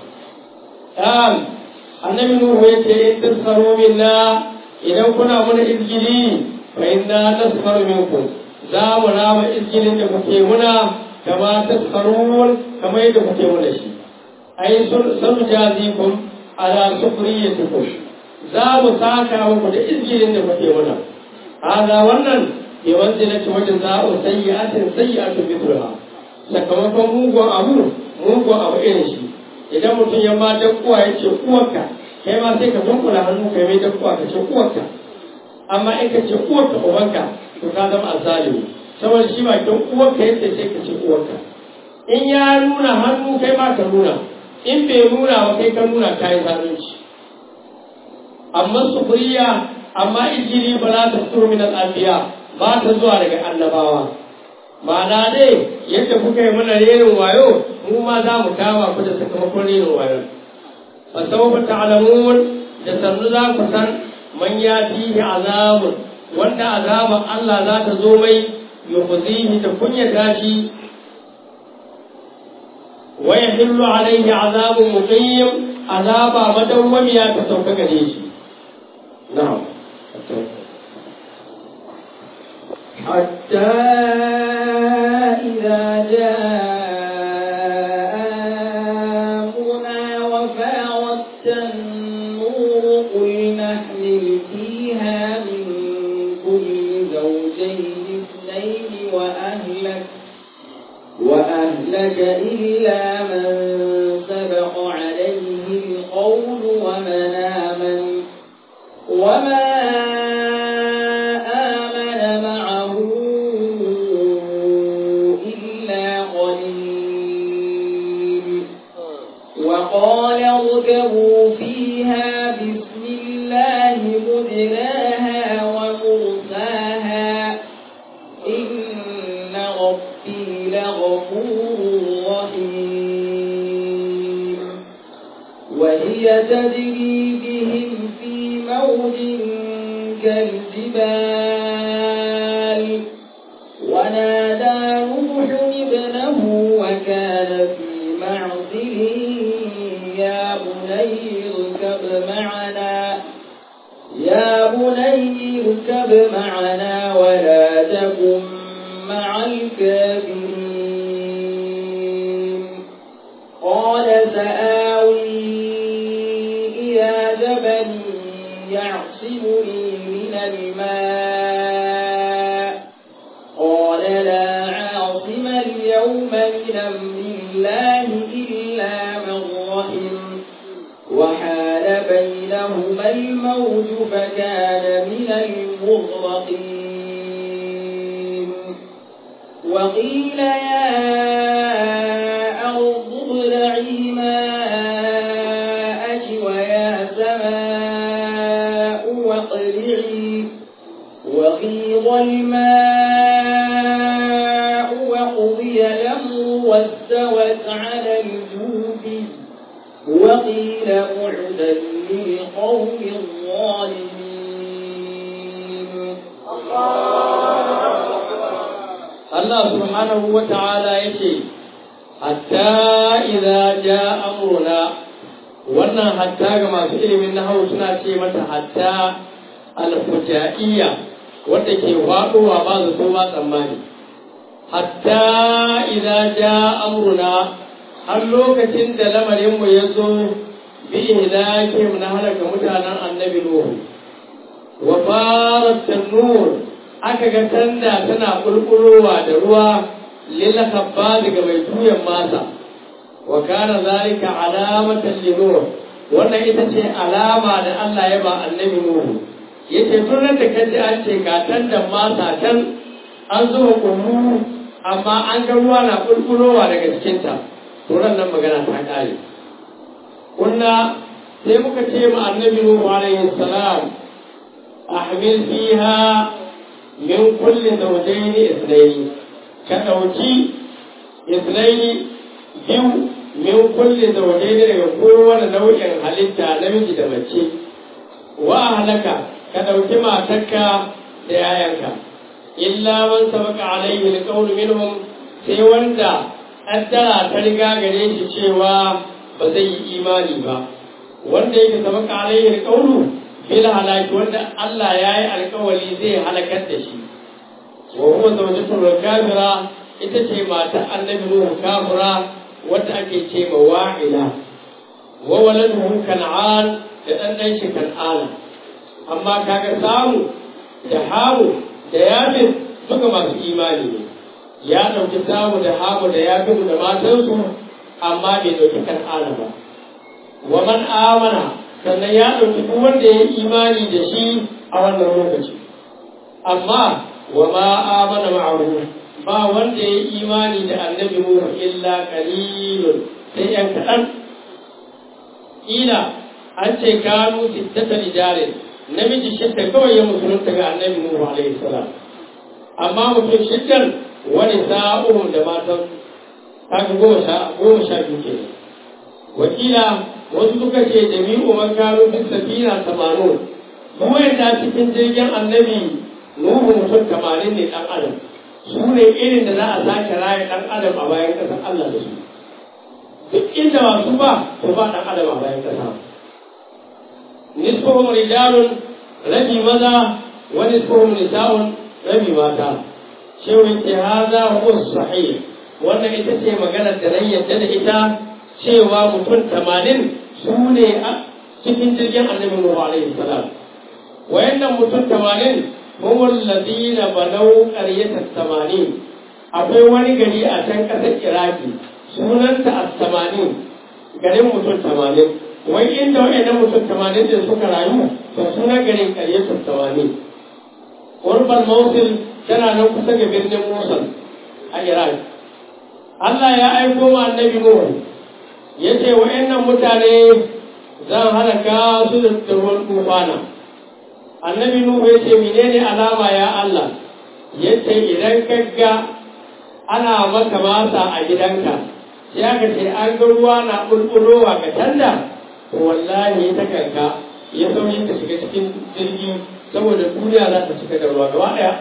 annabi nuhu ya ce in tasfaru minna idan kuna muna izgili fa inna nasfaru minkum za mu rama izgilin da kuke muna kama taskarun kamar yadda kuke mana shi ai sun jazikum ala sufriyatikum za mu saka muku da izgirin da kuke mana hada wannan ke wanda na ci wajen za'u sayyi'atin sayyi'atun mithluha sakamakon mugun abu mugun abu irin shi idan mutum ya ma kuwa ya ce uwarka kai ma sai ka dunkula hannu kai mai kuwa ka ce uwarka amma in ka ce uwarka ubanka to ka zama azalimi saboda shi bakin uwarka yadda sai ka ce uwarka in ya nuna hannu kai ma ka nuna in bai nuna ba kai ka nuna ka yi zalunci amma sufuriya amma ijiri ba za ta fito min al'afiya ba ta zuwa daga annabawa ma'ana dai yadda kuka yi mana renin wayo mu ma za mu kama ku da sakamakon renin wayo fa sawfa ta'lamun da sannu za ku san man yatihi azabun wanda azaban Allah za ta zo mai yukhzihi da kunyata shi wa yahillu alayhi azabun muqim azaba madawwamiya ta sauka gare shi na'am حتى إذا جاء أمرنا وفاردت النور قل نحمل فيها من كل زوجين اثنين وأهلك وأهلك إلا من سبق عليه القول ومن آمن وما آمن معه إلا قليل وقال اركبوا فيها بسم الله مجراها ومرساها إن ربي لغفور رحيم وهي تجري بهم في موج كالجبال ونادى نوح ابنه وكان في معزل يا بني اركب معنا يا بني اركب معنا ولا تكن مع الكافرين قال سآوي إلى جبل يعصمني من الماء قال لا عاصم اليوم من أمر الله إلا من رحم وحال بينهما الموج فكان من المغرقين وقيل يا أرض ابلعي ماءك ويا سماء واقلعي وغيض الماء وقضي الأمر واستوت على الجود وقيل بعدا للقوم الظالمين Allah subhanahu wa ta'ala ya ce, Hatta idza ja amruna wannan hatta ga masu ilimin nahawu suna ce mata hatta al-fujaiya wanda ke faɗowa ba zato ba tsammani. Hatta idza ja amruna har lokacin da lamarinmu ya zo bi ihlakim na halaka mutanen annabi Nuhu. Wa farat tanur aka ga tanda tana kulkulowa da ruwa lil khabba daga mai tuyan masa wa kana zalika alamatan linur wannan ita ce alama da Allah ya ba annabi Nuhu yace tun da kaji an ce ga tandan masa can an zuba kullu amma an ga ruwa na kulkulowa daga cikin ta to nan magana ta kare kunna sai muka ce ma annabi Nuhu alaihi salam ahmil fiha min kulli zawjaini ithnaini ka dauki ithnaini biyu min kulli zawjaini daga kowane nau'in halitta namiji da mace wa halaka ka dauki matarka da yayanka illa man sabaka alaihi alqawlu minhum sai wanda addara ta riga gare shi cewa ba zai yi imani ba wanda yake sabaka alaihi alqawlu bil halaki wanda Allah ya yi alkawali zai halakar da shi wa huwa zawjatul kafira ita ce matar annabi nuhu kafura wadda ake ce ma wa'ila wa waladuhu kan'an da dan dan shi kan'ana amma kaga samu da hamu da yafin duka masu imani ne ya ɗauki samu da hamu da yafin da matansu amma bai ɗauki kan'ana ba wa man amana sannan ya ɗauki duk wanda ya yi imani da shi a wannan lokaci amma wa ma amana ma'ahu ba wanda ya yi imani da annabi Nuhu illa qalilun sai yan kaɗan ila an ce kanu sittata rijalin namiji shidda kawai ya musulunta ga annabi Nuhu alaihi salam amma mutum shiddan wani sa'uhum da matan kaga goma sha goma sha biyu kenan wakila wasu suka ce jami'u man kanu fi safina tamanu kuma yadda cikin jirgin annabi nuhu mutum tamanin ne dan adam su ne irin da za a sake raya dan adam a bayan ƙasar Allah da su duk inda masu ba su ba dan adam a bayan ƙasa nisfuhum rijalun rabi maza wa nisfuhum nisa'un rabi mata shehu ce haza huwa sahih wannan ita ce maganar da nan yadda da ita cewa mutum tamanin su ne a cikin jirgin annabi Nuhu alaihi salam wayannan mutum tamanin humul ladina banau qaryatan tamanin akwai wani gari a can ƙasar Iraki sunanta as-tamanin garin mutum tamanin wai inda wayannan mutum tamanin da suka rayu to sunan garin qaryatan tamanin Urban Mosul tana nan kusa ga birnin Mosul a Iraki Allah ya aiko ma annabi Nuhu ya ce wa'annan mutane zan halaka su da ruwan tufana annabi nuhu ya ce menene alama ya Allah ya ce idan kagga ana maka masa a gidanka sai aka ce an ga ruwa na bulbulowa ga tanda to wallahi ta kanka ya sauyin ta shiga cikin jirgi saboda duniya za ta cika da ruwa gaba daya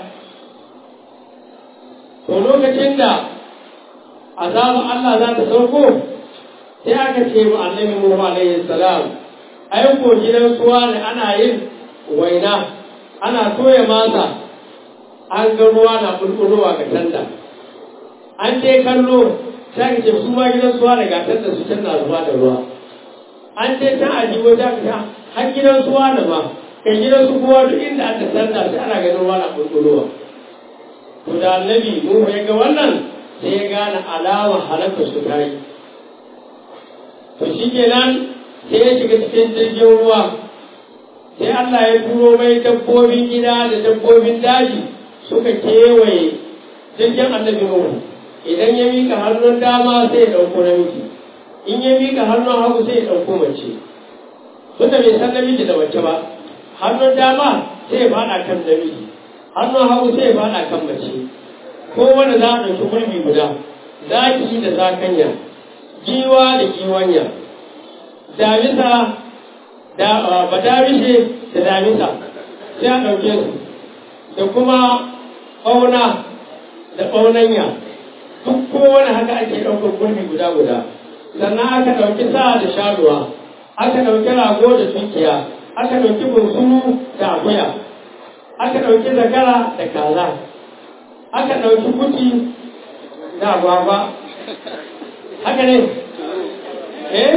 to lokacin da azabar Allah za ta sauko sai aka ce mu annabi Nuhu alaihi salam ai ko gidan suwa ne ana yin waina ana toya masa an ga ruwa na bulbulowa ga tanda an je kallo sai aka ce su ma gidan suwa ne ga tanda su can na zuba da ruwa an je can a jiwo ta ka har gidan suwa ne ma kai gidan su kowa duk inda aka tanda sai ana ganin ruwa na bulbulowa to da annabi Nuhu ya ga wannan sai ya gane alama halakar su ta yi to shi kenan sai ya shiga cikin jirgin ruwa sai Allah ya turo mai dabbobin gida da dabbobin daji suka kewaye jirgin annabi Nuhu idan ya mika hannun dama sai ya ɗauko namiji in ya mika hannun hagu sai ya ɗauko mace tunda bai san namiji da mace ba hannun dama sai ya faɗa kan namiji hannun hagu sai ya faɗa kan mace ko wanda za a ɗauki gurbi guda zaki da zakanya giwa da giwanya damisa da badarishe da damisa sai a ɗauke su da kuma ɓauna da ɓaunanya duk kowane haka ake ɗaukar gurbi guda guda sannan aka ɗauki sa da sharuwa aka ɗauki rago da tunkiya aka ɗauki bunsuru da akuya aka ɗauki zakara da kaza aka ɗauki kuti da agwagwa haka ne eh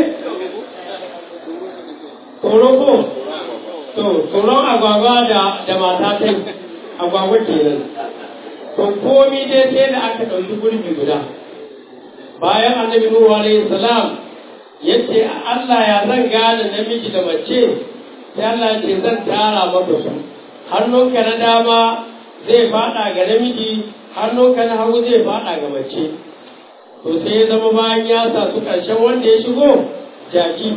tsoro ko to tsoron agwagwa da da mata tai agwagwa kenan to komi dai sai da aka ɗauki gurbi guda bayan annabi nuhu alaihi salam yace Allah ya zan gane namiji da mace sai Allah ce zan tara maka su hannunka na dama zai fada ga namiji hannunka na hagu zai fada ga mace to sai ya zama bayan ya sa su ƙarshen wanda ya shigo jaki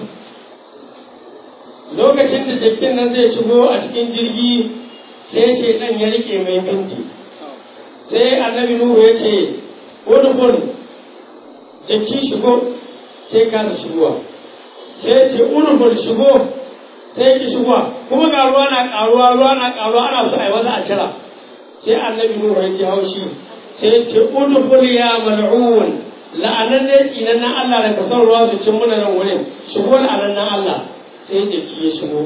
lokacin da jakin nan zai shigo a cikin jirgi sai ce ɗan ya rike mai binti sai annabi nuhu ya ce udkhul jaki shigo sai kasa shigowa sai ce udkhul shigo sai ki shigowa kuma ga ruwa na ƙaruwa ruwa na ƙaruwa ana so a yi wata a cira sai annabi nuhu ya ji haushi sai ce udkhul ya mal'un la'anan ne tsinan nan Allah da ka son ruwa su cin muna nan wurin shigo la'anan nan Allah sai jiki ya shigo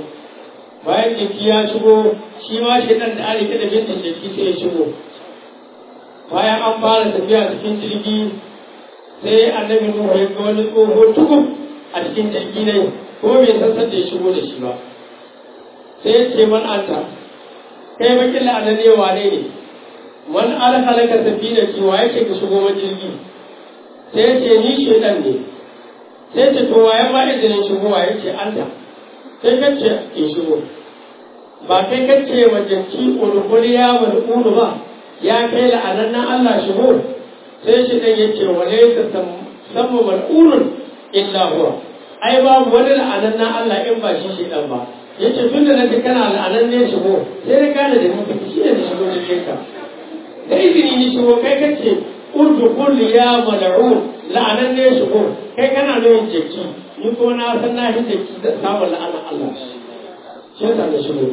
bayan jiki ya shigo shi ma shi dan da ari da bintin jiki sai ya shigo bayan an fara tafiya cikin jirgi sai annabi nuhu ya ga wani tsoho tukub a cikin jirgi ne kuma bai san sanda ya shigo da shi ba sai ya ce man anta kai bakin la'anar ne wane ne man alhalaka safina ce wa yake ka shigo man jirgi sai ya ce ni shedan ne sai ce to waye ma izinin shigo wa yace anta sai ka ce in shigo ba kai ka ce wa janki ulhuliya mal'unu ba ya kai la'anar nan Allah shigo sai shi dan yace wa laysa sammu mal'unun illa huwa ai babu wani la'anar nan Allah in ba shi shedan ba yace tun da nace kana la'anar ne shigo sai na gane da ni shi ne shigo da ka da izini ni shigo kai kace urdu kulli ya mal'un la'anar ne shigo kai kana nuna jeki ni ko na san na shi jeki da samun la'anar Allah shi yasa da shigo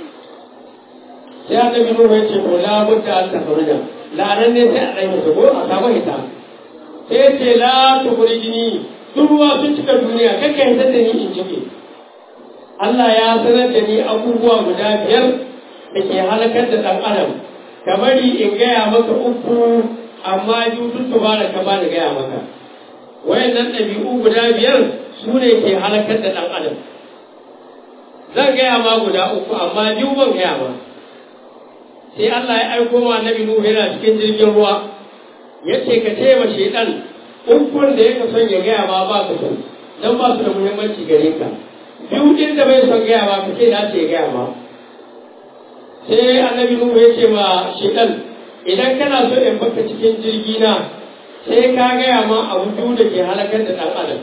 sai annabi Nuhu ya ce ko la budda an tafarja la'anar ne sai a dai masa ko a samu hita sai ya ce la tukhrijni duk ruwa sun cika duniya kakka hitar da ni in jike Allah ya sanar da ni abubuwa guda biyar da ke halakar da ɗan adam ka bari in gaya maka uku amma biyu duk da ka bani gaya maka wayannan ɗabi'u guda biyar su ne ke halakar da ɗan adam zan gaya ma guda uku amma biyu ban gaya ma sai Allah ya aiko ma annabi Nuhu yana cikin jirgin ruwa ya ce ka ce ma shaidan ukun da yake son ya gaya ma ba ka son dan ba su da muhimmanci gare ka biyu din da bai son gaya ma ka ce na ce gaya ma sai annabi Nuhu ya ce ma shaidan idan kana so in baka cikin jirgi na sai ka gaya ma abu biyu da ke halakar da ɗan adam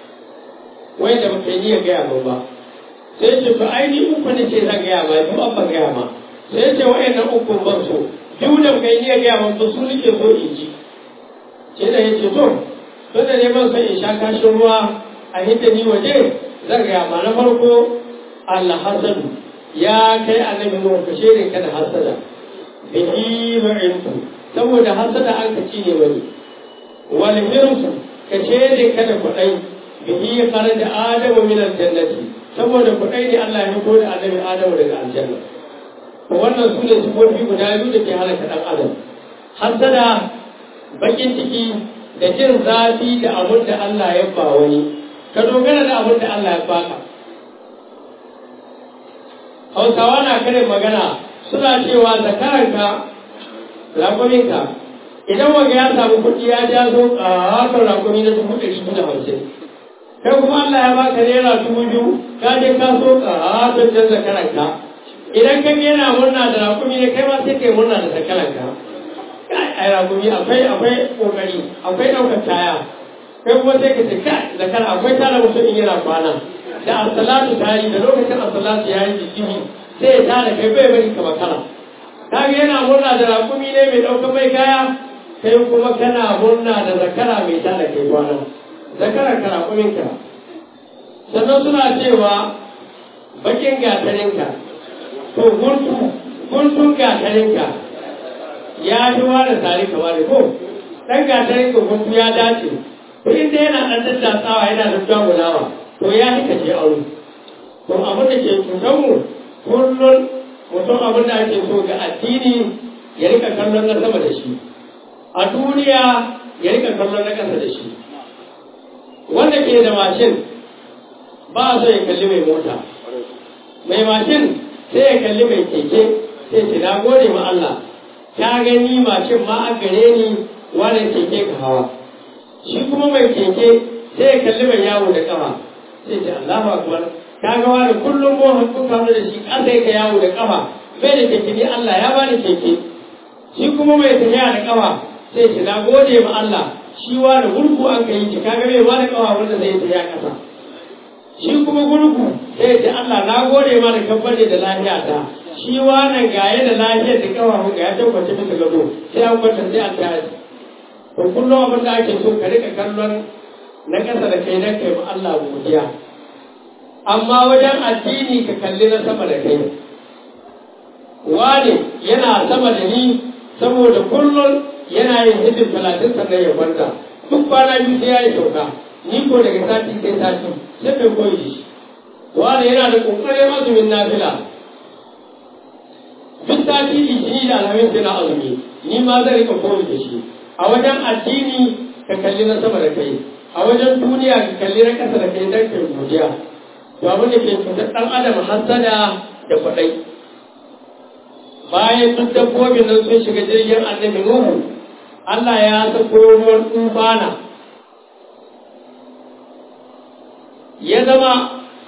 wai da baka yi gaya ma ba sai ce to ai ni uku ne ce zan gaya ma biyu an ban gaya ma sai ce wa'annan uku ban so biyu da baka yi gaya ma ba su nake so in ji sai da ya ce to to da ne ban son in sha kashin ruwa a hidda ni waje zan gaya ma na farko Allah hasadu ya kai annabi Nuhu ka shirin ka da hasada bihi ma'intu saboda hasada an ka ci ne wani wal hirsu ka shirin ka da kudai bihi kharaja adamu min aljannati saboda kudai ne Allah ya fito da annabi Adamu daga aljanna to wannan su ne sifofi guda biyu da ke halaka dan adam hasada bakin ciki da jin zafi da abin da Allah ya ba wani ka dogara da abin da Allah ya baka hausawa na karin magana suna cewa zakaranka rakuminka idan wanga ya samu kuɗi ya ja zo ƙaton rakumi na dubu ɗari biyu da hamsin kai kuma Allah ya baka naira dubu biyu ka je ka so ƙaton jan zakaranka idan ka yana murna da rakumi ne kai ma sai kai murna da zakaranka ai rakumi akwai akwai kokari akwai ɗaukar kaya kai kuma sai ka ce kai zakara akwai tara mutum in yana kwana da asalatu ta yi da lokacin asalatu ya yi jijimi sai ya tada kai bai bari ka makara kaga yana murna da rakumi ne mai ɗaukar mai kaya kai kuma kana murna da zakara mai tada kai kwana zakara ka rakumin ka sannan suna cewa bakin gatarinka to guntu guntun gatarinka ya fi wani tare ka wani ko ɗan gatarinka guntu ya dace to inda yana ɗan daddatsawa yana da jagulawa to ya fi kashe aure to abin da ke cutar mu kullum mutum abin da ake so ga addini ya rika kallon na sama da shi a duniya ya rika kallon na ƙasa da shi wanda ke da mashin ba so ya kalli mai mota mai mashin sai ya kalli mai keke sai ce na gode ma Allah ta gani mashin ma a gare ni wani keke ka hawa shi kuma mai keke sai ya kalli mai yawo da kafa sai ce Allahu akbar ka ga wani kullum mu hakku kawo da shi ƙasa yake yawo da kafa bai da keke ni Allah ya bani keke shi kuma mai tafiya da kafa sai ce na gode ma Allah shi wani gurgu an kai shi kaga bai wani kafa wanda zai tafiya ƙasa shi kuma gurgu sai ce Allah na gode ma da kabbare da lafiya ta shi wani gaye da lafiyar da kafa ga ya tabbace bisa gado sai an kwanta sai an tashi to kullum abin da ake so ka rika kallon na ƙasa da kai na kai ma Allah godiya amma wajen addini ka kalli na sama da kai wane yana sama da ni saboda kullum yana yin hidin talatin sannan ya kwanta duk kwana biyu sai ya yi sauka ni ko daga sati sai sati sai kai koyi shi wane yana da ƙoƙarin azumin nafila duk sati litini da alhamis yana azumi ni ma zan rika koyi da shi a wajen addini ka kalli na sama da kai a wajen duniya ka kalli na ƙasa da kai don kai godiya to abin da ke cutar ɗan adam hasada da kwaɗai bayan duk dabbobin nan sun shiga jirgin annabi nuhu Allah ya sako ruwan tufana ya zama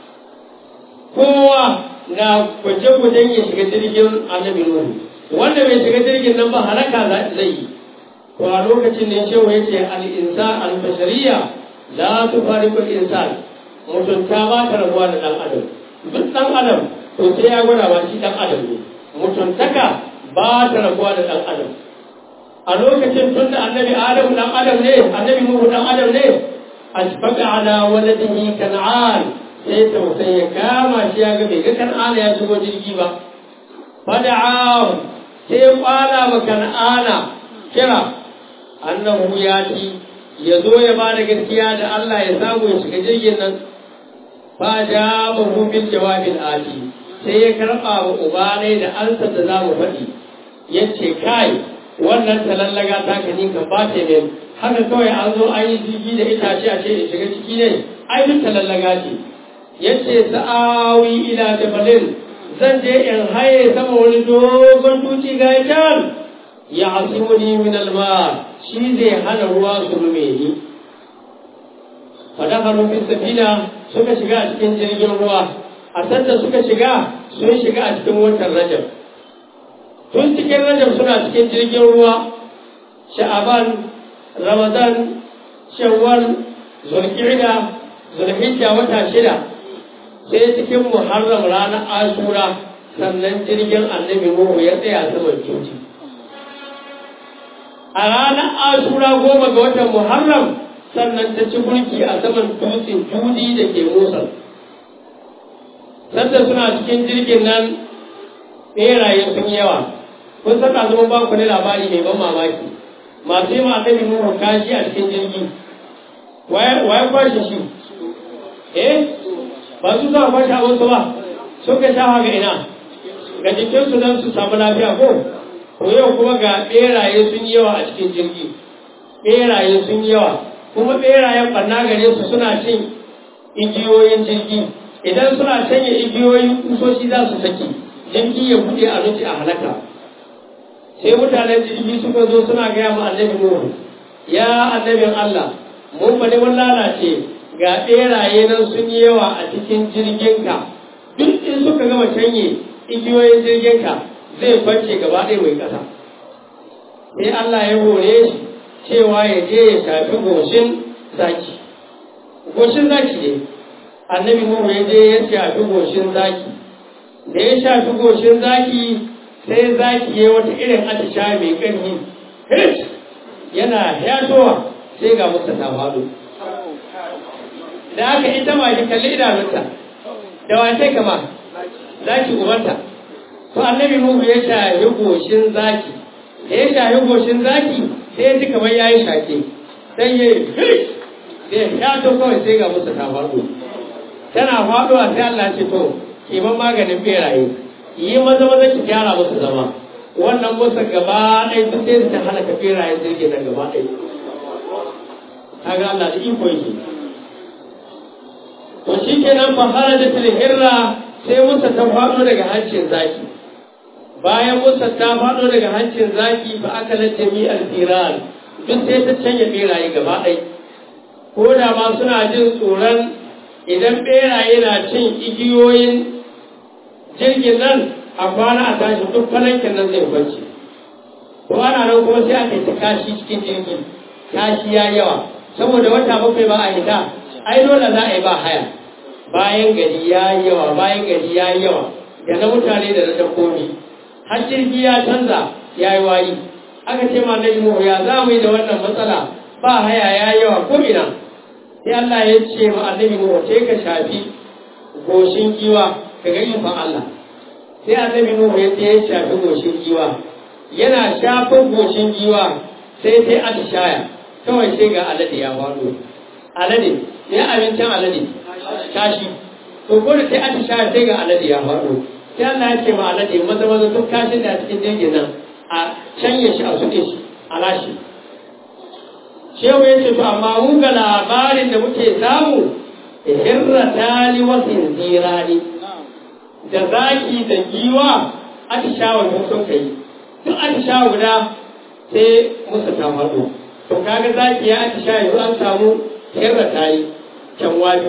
kowa na gwaje-gwajen ya shiga jirgin annabi nuhu wanda bai shiga jirgin nan ba halaka zai yi to a lokacin ne shehu ya ce al'insan al-bashariya la tu fariqu insan mutunta ba ta rabuwa da dan adam duk dan adam to sai ya gwada ba shi dan adam ne mutuntaka ba ta rabuwa da dan adam a lokacin tun da annabi adam dan adam ne annabi nuhu dan adam ne asfaqa ala waladihi kan'an sai tausayi ya kama shi ya ga bai ga kan'ana ya shigo jirgi ba fada'ahu sai ya kwala wa kan'ana kira annahu yati ya zo ya ba da gaskiya da Allah ya samu ya shiga jirgin nan fa ja mahu bil jawabil ati sai ya karba wa ubanai da ansa da za mu faɗi yace kai wannan talallaga ta ka ni kan ba ta ne haka kawai an zo an yi jirgi da itace a ce in shiga ciki ne ai duk talallaga ce yace sa'awi ila jabalin zan je in haye sama wani dogon duci ga can ya asimuni min alma shi zai hana ruwa su rume ni fadakalu fi safina suka shiga a cikin jirgin ruwa a sanda suka shiga sun shiga a cikin watan rajab tun cikin rajab suna cikin jirgin ruwa sha'aban ramadan shawwal zulqa'da zulhijja wata shida sai cikin muharram ranar ashura sannan jirgin annabi nuhu ya tsaya saman cuci a ranar ashura goma ga watan muharram sannan ta ci mulki a saman dutsen judi da ke musa sanda suna cikin jirgin nan ɓeraye sun yawa kun saka zama ba ku ne labari mai ban mamaki masu yi ma annabi nuhu kashi a cikin jirgi waye kwashe shi eh ba su za a kwashe abinsu ba suka sha ga ina ga jikinsu don su samu lafiya ko to yau kuma ga ɓeraye sun yawa a cikin jirgi ɓeraye sun yawa kuma ɓerayen ɓanna gare su suna cin igiyoyin jirgi idan suna canye igiyoyin kusoshi za su saki jirgi ya buɗe a nuci a halaka sai mutanen jirgi suka zo suna gaya ma annabi nuhu ya annabin allah mun bane mun lalace ga ɓeraye nan sun yi yawa a cikin jirginka duk in suka gama canye igiyoyin jirginka zai kwance gaba ɗaya mai ƙasa sai Allah ya hore shi cewa ya je ya shafi goshin zaki goshin zaki ne annabi Nuhu ya je ya shafi goshin zaki da ya shafi goshin zaki sai zaki ya wata irin atisha mai ƙarfi yana yatowa sai ga musa ta faɗo da aka ita ma ki kalli idanunta da wace kama zaki ubanta to annabi Nuhu ya shahi goshin zaki da ya shahi goshin zaki sai ya ji kamar ya yi shake sai ya yi sai ya to kawai sai ga musu ta faɗo tana faɗuwa sai Allah ce to kiman maganin beraye yi maza maza ki gyara musu zama wannan musu gaba ɗaya duk sai ta halaka beraye jirgin da gaba ɗaya kaga Allah da iko yake to shi kenan fa harajatul hirra sai musa ta faɗo daga hancin zaki bayan musa ta faɗo daga hancin zaki ba aka na jami'ar firan duk sai ta canja beraye gaba ɗai ko da ma suna jin tsoron idan beraye na cin igiyoyin jirgin nan a kwana a tashi duk falankin nan zai kwanci ko ana nan kuma sai aka yi ta kashi cikin jirgi kashi ya yawa saboda wata bakwai ba a hita ai dole za a yi ba haya bayan gari ya yawa bayan gari ya yawa da na mutane da na dabbobi har jirgi ya canza ya yi wayi aka ce ma na Nuhu ya za mu yi da wannan matsala ba haya ya yawa ko ina sai Allah ya ce ma annabi Nuhu sai ka shafi goshin giwa ka ga ikon Allah sai annabi Nuhu ya ce ya shafi goshin giwa yana shafin goshin giwa sai sai atishaya kawai sai ga alade ya faɗo alade ya abincin alade kashi to ko da sai atishaya sai ga alade ya faɗo sai Allah ya ce ma alade maza maza duk kashin da a cikin jirgin nan a canye shi a suɗe shi a lashe shehu ya ce to amma mu ga labarin da muke samu hirrata li wasin zirani da zaki da giwa atishawa sun sun kai duk atishawa guda sai musu ta faɗo to kaga zaki ya atishawa yanzu an samu hirrata yi can wajo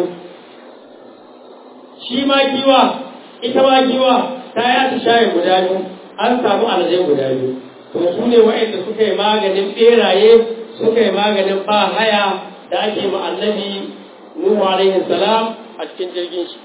shi ma giwa ita ma giwa ta yi atishawa guda biyu an samu alazai guda biyu to su ne wa'anda suka yi maganin ɓeraye suka yi maganin ba haya da ake ma annabi Nuhu alaihi salam a cikin jirgin shi.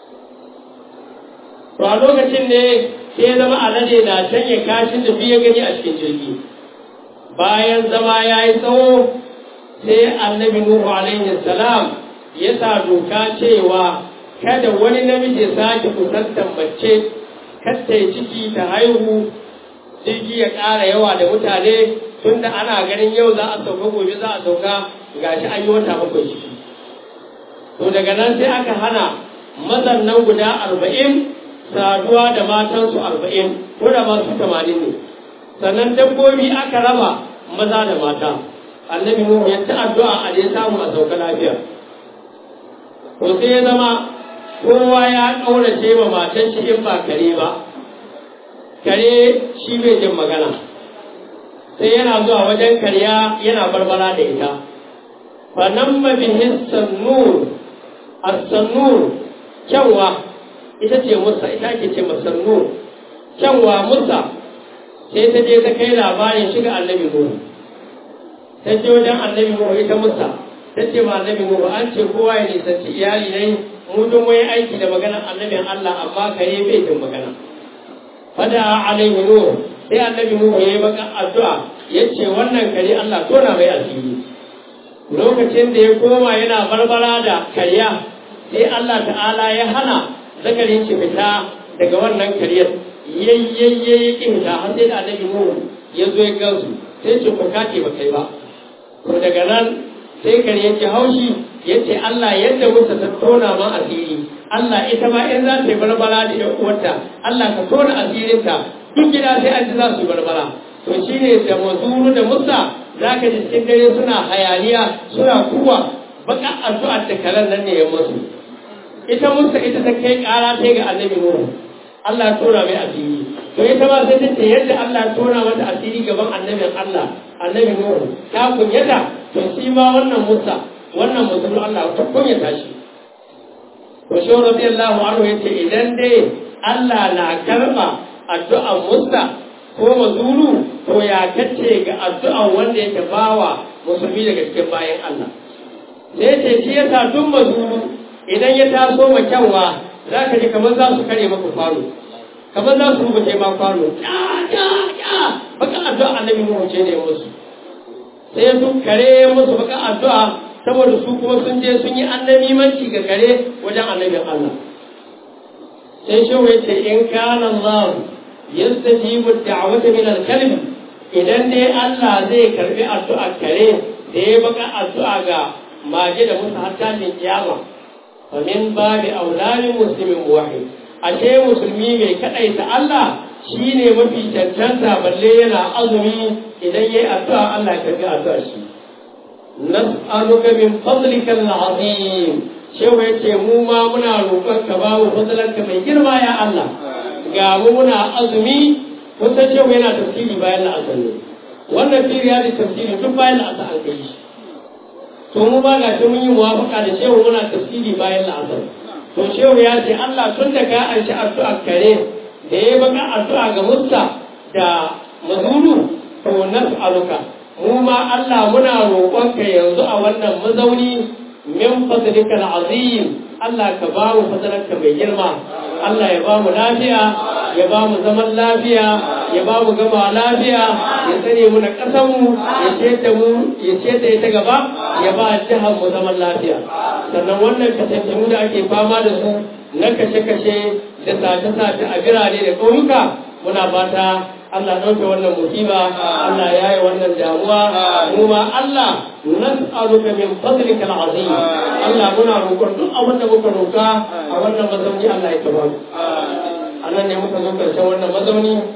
To a lokacin ne sai zama alade na canye kashin da biya gani a cikin jirgi. Bayan zama ya yi tsawo sai annabi Nuhu alaihi salam ya sa doka cewa kada wani namiji ya sake kusantar mace kada ya ciki ta haihu jirgi ya ƙara yawa da mutane tunda ana ganin yau za a sauka gobe za a sauka gashi an yi wata bakwai ciki. to daga nan sai aka hana mazan nan guda arba'in saduwa da matansu arba'in ko da masu tamanin ne sannan dabbobi aka raba maza da mata annabi nuhu ya ta addu'a a je samu a sauka lafiya to sai ya zama kowa ya ƙaurace ma matan shi in ba kare ba kare shi bai jin magana sai yana zuwa wajen karya yana barbara da ita fa nan mabihin sannur as-sannur kyanwa ita ce musa ita ke ce masannur kyanwa musa sai ta je ta kai labarin shiga annabi nuhu ta je wajen annabi nuhu ita musa ta ce ma annabi nuhu an ce kowa ya nisanci iyali ne mu don wani aiki da maganar annabin Allah amma kare bai jin magana fada alaihi nuhu sai annabi nuhu ya yi baka addu'a ya ce wannan kare Allah tona mai asiri lokacin da ya koma yana barbara da karya sai Allah ta'ala ya hana zakarin shi fita daga wannan karyar yayyayye ya ƙi fita har sai da annabi Nuhu ya zo ya gansu sai ce ku kace ba kai ba to daga nan sai kare ya haushi ya ce Allah yadda musa ta tona ma asiri Allah ita ma in za ta yi barbara da ƴan uwarta Allah ka tona asirinta duk gida sai an ji za su yi barbara to shine da mazuru da musa za ka ji cikin dare suna hayaniya suna kuwa baka addu'ar da karen nan ne ya musu ita musa ita ta kai kara ta ga annabi nuhu Allah ya tona mai asiri to ita ma sai ta ce yadda Allah ya tona mata asiri gaban annabin Allah annabi nuhu ta kunyata to shi ma wannan musa wannan musulun Allah ta kunyata shi to shi radiyallahu anhu yace idan dai Allah na karba addu'ar musa ko mazuru to ya kace ga addu'an wanda yake bawa musulmi daga cikin bayan Allah sai ce shi yasa duk mazuru idan ya taso ma kyanwa za ka ji kamar za su kare maka kwano kamar za su rubuce ma kwano ya ya ya baka addu'a annabi mu ce ne musu sai su kare musu baka addu'a saboda su kuma sun je sun yi annabi manci ga kare wajen annabin Allah sai shi ya ce in kana Allah yastajibu da'wata min al-kalb idan dai Allah zai karbi addu'a kare da ya baka addu'a ga mage da musu har tashin kiyama fa min babi aulani muslimin wahid ashe musulmi mai kadaita Allah shine mafi cancanta balle yana azumi idan yayi addu'a Allah ya karbi addu'a shi nas'aluka min fadlika al-azim shehu yace mu ma muna roƙon ka ba mu fadlanka mai girma ya Allah ga mu muna azumi kusan shehu yana tafsiri bayan la'asar ne wannan firi ya tafsiri duk bayan la'asar an kai shi to mu ba ga shi mun yi muwafaka da shehu muna tafsiri bayan la'asar to shehu ya ce Allah tun da ka an shi addu'a kare da ya baka addu'a ga Musa da Mazulu to nas'aluka mu ma Allah muna roƙonka yanzu a wannan mazauni min fadlika azim Allah ka ba mu fadlanka mai girma Allah ya ba mu lafiya ya ba mu zaman lafiya ya ba mu gama lafiya ya tsare mu na ƙasar mu ya ce da mu ya ce da ita gaba ya ba jihar mu zaman lafiya sannan wannan kasance da ake fama da su na kashe-kashe da sace-sace a birane da ƙauyuka muna fata Allah ɗauke wannan musiba Allah ya yi wannan damuwa mu ma Allah nas'aluka min fadlika al'azim Allah muna roƙon duk abin da muka roƙa a wannan mazauni Allah ya taba mu anan ne muka zo karshen wannan mazauni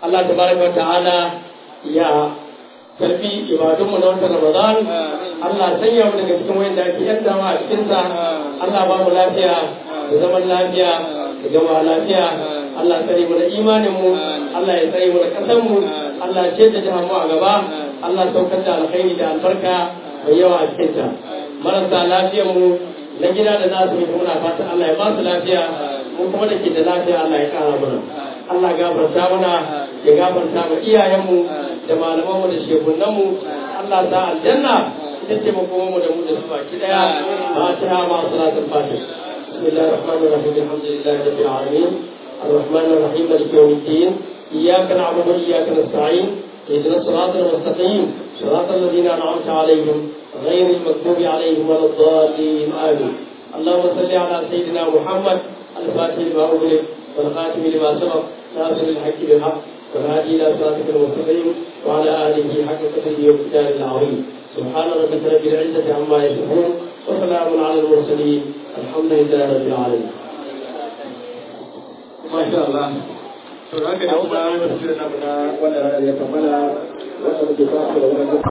Allah tabaraka wa ta'ala ya karfi ibadunmu na watan Ramadan Allah sanya mu daga cikin wayanda ake yantawa a cikin sa Allah ba mu lafiya da zaman lafiya da gama lafiya Allah tsare mu da imanin mu Allah ya tsare mu da kasan mu Allah ce da jihar mu a gaba Allah saukar da alkhairi da albarka mai yawa a cikin ta marasa lafiyar mu na gida da nasu mai muna fatan Allah ya ba su lafiya mu kuma da ke da lafiya Allah ya kara mana Allah gafarta mana ya gafarta ma iyayenmu da malamanmu da shehunanmu Allah ta aljanna ita ce makomanmu da mu da su baki daya fatiha ma salatul fatih بسم الله الرحمن الرحيم الحمد لله رب العالمين الرحمن الرحيم مالك يوم الدين اياك نعبد واياك نستعين اهدنا الصراط المستقيم صراط الذين انعمت عليهم غير المغضوب عليهم ولا الضالين امين اللهم صل على سيدنا محمد الفاتح لما اغلق والخاتم لما سبق ناصر الحق بالحق والهادي الى صراطك المستقيم وعلى اله حق قدره ومقداره العظيم سبحان ربك رب العزه عما يصفون وسلام على المرسلين الحمد لله رب العالمين ما شاء الله to haka da kuma wasu na wannan ya kammala wanda muke fara da wannan